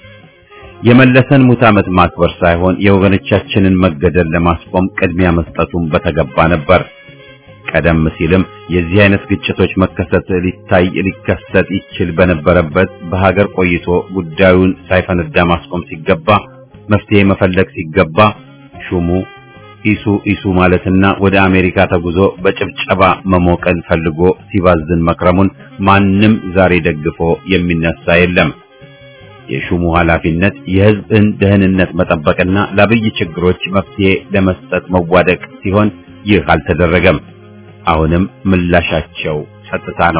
የመለሰን ሙት ዓመት ማክበር ሳይሆን የወገኖቻችንን መገደል ለማስቆም ቅድሚያ መስጠቱን በተገባ ነበር። ቀደም ሲልም የዚህ አይነት ግጭቶች መከሰት ሊታይ ሊከሰት ይችል በነበረበት በሀገር ቆይቶ ጉዳዩን ሳይፈነዳ ማስቆም ሲገባ መፍትሄ መፈለግ ሲገባ ሹሙ ኢሱ ኢሱ ማለትና ወደ አሜሪካ ተጉዞ በጭብጨባ መሞቀን ፈልጎ ሲባዝን መክረሙን ማንም ዛሬ ደግፎ የሚነሳ የለም። የሹሙ ኃላፊነት የሕዝብን ደህንነት መጠበቅና ለአብይ ችግሮች መፍትሄ ለመስጠት መዋደቅ ሲሆን ይህ አልተደረገም። አሁንም ምላሻቸው ጸጥታ ነው።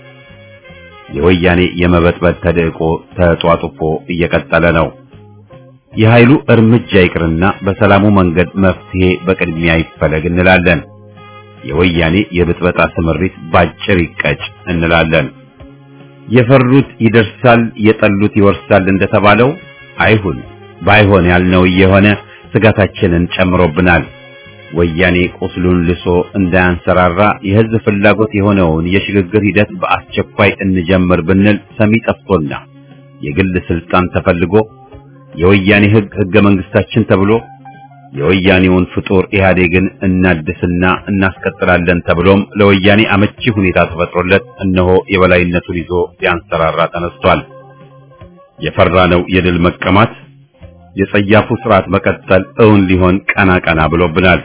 የወያኔ የመበጥበጥ ተደቆ ተጧጡፎ እየቀጠለ ነው። የኃይሉ እርምጃ ይቅርና በሰላሙ መንገድ መፍትሄ በቅድሚያ ይፈለግ እንላለን። የወያኔ የብጥበጣ ስምሪት ባጭር ይቀጭ እንላለን። የፈሩት ይደርሳል፣ የጠሉት ይወርሳል እንደተባለው አይሁን። ባይሆን ያልነው እየሆነ ስጋታችንን ጨምሮብናል። ወያኔ ቁስሉን ልሶ እንዳያንሰራራ የህዝብ ፍላጎት የሆነውን የሽግግር ሂደት በአስቸኳይ እንጀምር ብንል ሰሚ ጠፍቶና የግል ስልጣን ተፈልጎ የወያኔ ህግ ህገ መንግስታችን ተብሎ የወያኔውን ፍጡር ኢህአዴግን እናድስና እናስቀጥላለን ተብሎም ለወያኔ አመቺ ሁኔታ ተፈጥሮለት እነሆ የበላይነቱን ይዞ ሊያንሰራራ ተነስቷል። የፈራነው የድል መቀማት የጸያፉ ስርዓት መቀጠል እውን ሊሆን ቀና ቀና ብሎብናል።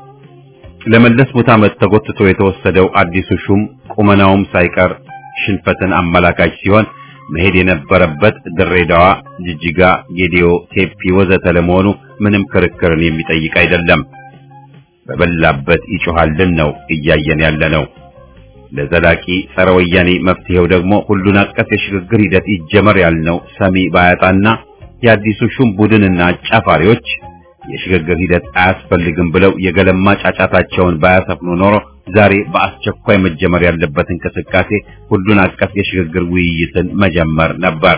ለመለስ ሙት ዓመት ተጎትቶ የተወሰደው አዲሱ ሹም ቁመናውም ሳይቀር ሽንፈትን አመላካች ሲሆን መሄድ የነበረበት ድሬዳዋ፣ ጅጅጋ፣ ጌዲዮ፣ ቴፒ ወዘተ ለመሆኑ ምንም ክርክርን የሚጠይቅ አይደለም። በበላበት ይጮሃልን ነው እያየን ያለ ነው። ለዘላቂ ጸረ ወያኔ መፍትሄው ደግሞ ሁሉን አቀፍ የሽግግር ሂደት ይጀመር ያልነው ሰሚ ባያጣና የአዲሱ ሹም ቡድንና አጫፋሪዎች የሽግግር ሂደት አያስፈልግም ብለው የገለማ ጫጫታቸውን ባያሰፍኑ ኖሮ ዛሬ በአስቸኳይ መጀመር ያለበት እንቅስቃሴ ሁሉን አቀፍ የሽግግር ውይይትን መጀመር ነበር።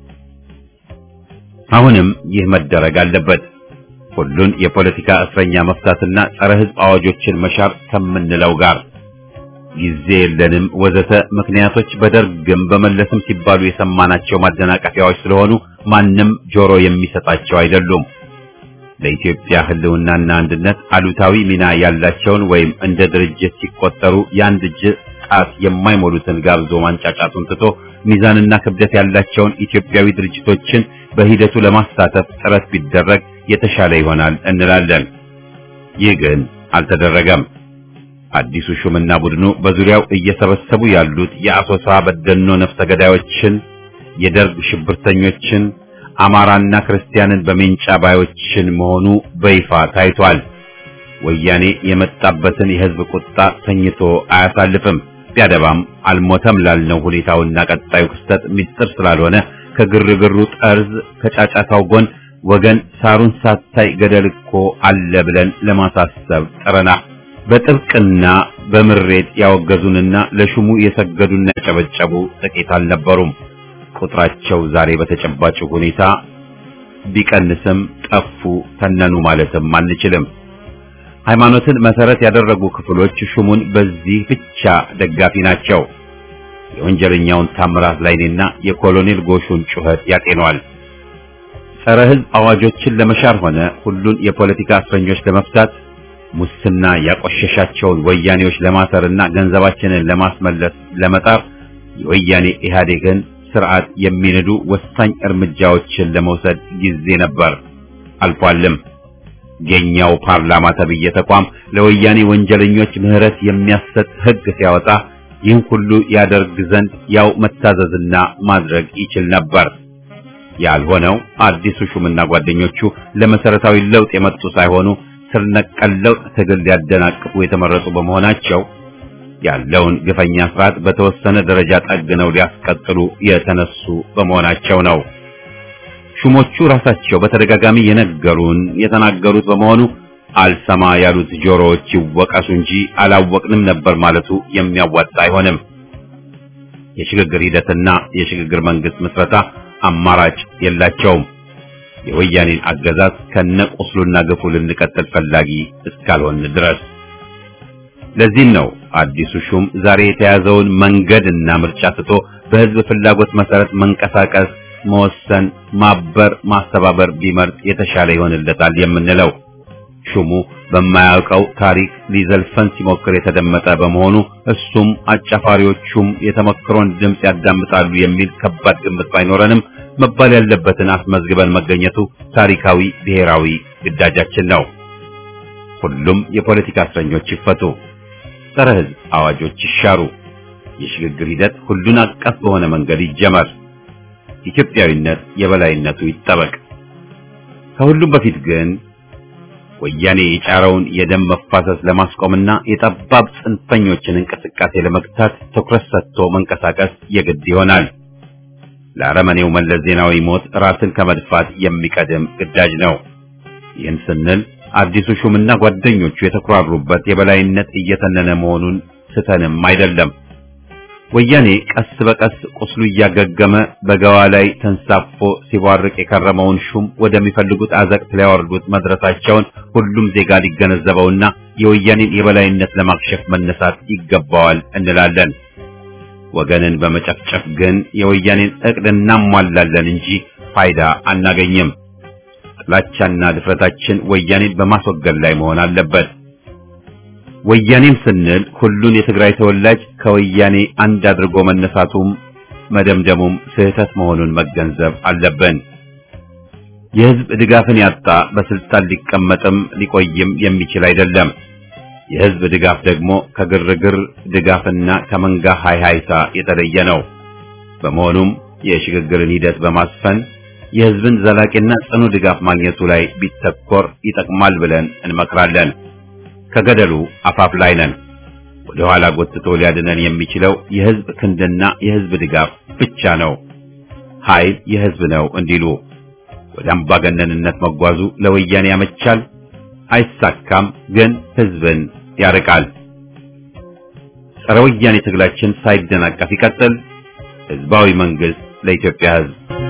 አሁንም ይህ መደረግ አለበት። ሁሉን የፖለቲካ እስረኛ መፍታትና ጸረ ሕዝብ አዋጆችን መሻር ከምንለው ጋር ጊዜ የለንም ወዘተ ምክንያቶች በደርግም በመለስም ሲባሉ የሰማናቸው ማደናቀፊያዎች ስለሆኑ ማንም ጆሮ የሚሰጣቸው አይደሉም። ለኢትዮጵያ ሕልውናና አንድነት አሉታዊ ሚና ያላቸውን ወይም እንደ ድርጅት ሲቆጠሩ የአንድ እጅ ጣት የማይሞሉትን ጋብዞ ማንጫጫቱን ትቶ ሚዛንና ክብደት ያላቸውን ኢትዮጵያዊ ድርጅቶችን በሂደቱ ለማሳተፍ ጥረት ቢደረግ የተሻለ ይሆናል እንላለን። ይህ ግን አልተደረገም። አዲሱ ሹምና ቡድኑ በዙሪያው እየሰበሰቡ ያሉት የአሶሳ በደኖ ነፍሰ ገዳዮችን፣ የደርግ ሽብርተኞችን አማራና ክርስቲያንን በሜንጫ ባዮችን መሆኑ በይፋ ታይቷል። ወያኔ የመጣበትን የህዝብ ቁጣ ተኝቶ አያሳልፍም። ቢያደባም አልሞተም ላልነው ሁኔታውና ቀጣዩ ክስተት ሚስጥር ስላልሆነ ከግርግሩ ጠርዝ ከጫጫታው ጎን ወገን ሳሩን ሳታይ ገደል እኮ አለ ብለን ለማሳሰብ ጥረና በጥብቅና በምሬት ያወገዙንና ለሹሙ የሰገዱና ያጨበጨቡ ጥቂት አልነበሩም። ቁጥራቸው ዛሬ በተጨባጭ ሁኔታ ቢቀንስም ጠፉ፣ ተነኑ ማለትም አንችልም። ሃይማኖትን መሰረት ያደረጉ ክፍሎች ሹሙን በዚህ ብቻ ደጋፊ ናቸው። የወንጀለኛውን ታምራት ላይኔና የኮሎኔል ጎሹን ጩኸት ያጤነዋል። ጸረ ሕዝብ አዋጆችን ለመሻር ሆነ ሁሉን የፖለቲካ እስረኞች ለመፍታት ሙስና ያቆሸሻቸውን ወያኔዎች ለማሰርና ገንዘባችንን ለማስመለስ ለመጣር የወያኔ ኢህአዴግን ስርዓት የሚንዱ ወሳኝ እርምጃዎችን ለመውሰድ ጊዜ ነበር፣ አልፏልም። የኛው ፓርላማ ተብዬ ተቋም ለወያኔ ወንጀለኞች ምህረት የሚያሰጥ ሕግ ሲያወጣ ይህን ሁሉ ያደርግ ዘንድ ያው መታዘዝና ማድረግ ይችል ነበር። ያልሆነው አዲሱ ሹምና ጓደኞቹ ለመሰረታዊ ለውጥ የመጡ ሳይሆኑ ስር ነቀል ለውጥ ትግል ሊያደናቅፉ የተመረጡ በመሆናቸው ያለውን ግፈኛ ስርዓት በተወሰነ ደረጃ ጠግነው ሊያስቀጥሉ የተነሱ በመሆናቸው ነው። ሹሞቹ ራሳቸው በተደጋጋሚ የነገሩን የተናገሩት በመሆኑ አልሰማ ያሉት ጆሮዎች ይወቀሱ እንጂ አላወቅንም ነበር ማለቱ የሚያዋጣ አይሆንም። የሽግግር ሂደትና የሽግግር መንግስት ምስረታ አማራጭ የላቸውም። የወያኔን አገዛዝ ከነቁስሉና ግፉ ልንቀጥል ፈላጊ እስካልሆን ድረስ። ለዚህም ነው አዲሱ ሹም ዛሬ የተያዘውን መንገድና ምርጫ ትቶ በህዝብ ፍላጎት መሰረት መንቀሳቀስ፣ መወሰን፣ ማበር፣ ማስተባበር ቢመርጥ የተሻለ ይሆንለታል የምንለው። ሹሙ በማያውቀው ታሪክ ሊዘልፈን ሲሞክር የተደመጠ በመሆኑ እሱም አጫፋሪዎቹም የተመክሮን ድምፅ ያዳምጣሉ የሚል ከባድ ግምት ባይኖረንም መባል ያለበትን አስመዝግበን መገኘቱ ታሪካዊ ብሔራዊ ግዳጃችን ነው። ሁሉም የፖለቲካ እስረኞች ይፈቱ፣ ጸረ ህዝብ አዋጆች ይሻሩ፣ የሽግግር ሂደት ሁሉን አቀፍ በሆነ መንገድ ይጀመር፣ ኢትዮጵያዊነት የበላይነቱ ይጠበቅ። ከሁሉም በፊት ግን ወያኔ የጫረውን የደም መፋሰስ ለማስቆምና የጠባብ ጽንፈኞችን እንቅስቃሴ ለመግታት ትኩረት ሰጥቶ መንቀሳቀስ የግድ ይሆናል። ለአረመኔው መለስ ዜናዊ ሞት ራስን ከመድፋት የሚቀድም ግዳጅ ነው። ይህን ስንል አዲሱ ሹምና ጓደኞቹ የተኩራሩበት የበላይነት እየተነነ መሆኑን ስተንም አይደለም። ወያኔ ቀስ በቀስ ቁስሉ እያገገመ በገዋ ላይ ተንሳፎ ሲቧርቅ የከረመውን ሹም ወደሚፈልጉት አዘቅት ሊያወርዱት መድረሳቸውን ሁሉም ዜጋ ሊገነዘበውና የወያኔን የበላይነት ለማክሸፍ መነሳት ይገባዋል እንላለን። ወገንን በመጨፍጨፍ ግን የወያኔን እቅድ እናሟላለን እንጂ ፋይዳ አናገኝም። ጥላቻና ድፍረታችን ወያኔን በማስወገድ ላይ መሆን አለበት። ወያኔም ስንል ሁሉን የትግራይ ተወላጅ ከወያኔ አንድ አድርጎ መነሳቱም መደምደሙም ስህተት መሆኑን መገንዘብ አለብን። የህዝብ ድጋፍን ያጣ በስልጣን ሊቀመጥም ሊቆይም የሚችል አይደለም። የህዝብ ድጋፍ ደግሞ ከግርግር ድጋፍና ከመንጋ ሃይሃይታ የተለየ ነው። በመሆኑም የሽግግርን ሂደት በማስፈን የህዝብን ዘላቂና ጽኑ ድጋፍ ማግኘቱ ላይ ቢተኮር ይጠቅማል ብለን እንመክራለን። ከገደሉ አፋፍ ላይ ነን። ወደ ኋላ ጎትቶ ሊያድነን የሚችለው የህዝብ ክንድና የህዝብ ድጋፍ ብቻ ነው። ኃይል የህዝብ ነው እንዲሉ ወደ አምባገነንነት መጓዙ ለወያኔ ያመቻል፣ አይሳካም፣ ግን ህዝብን ያርቃል። ጸረ ወያኔ ትግላችን ሳይደናቀፍ ይቀጥል። ህዝባዊ መንግስት ለኢትዮጵያ ህዝብ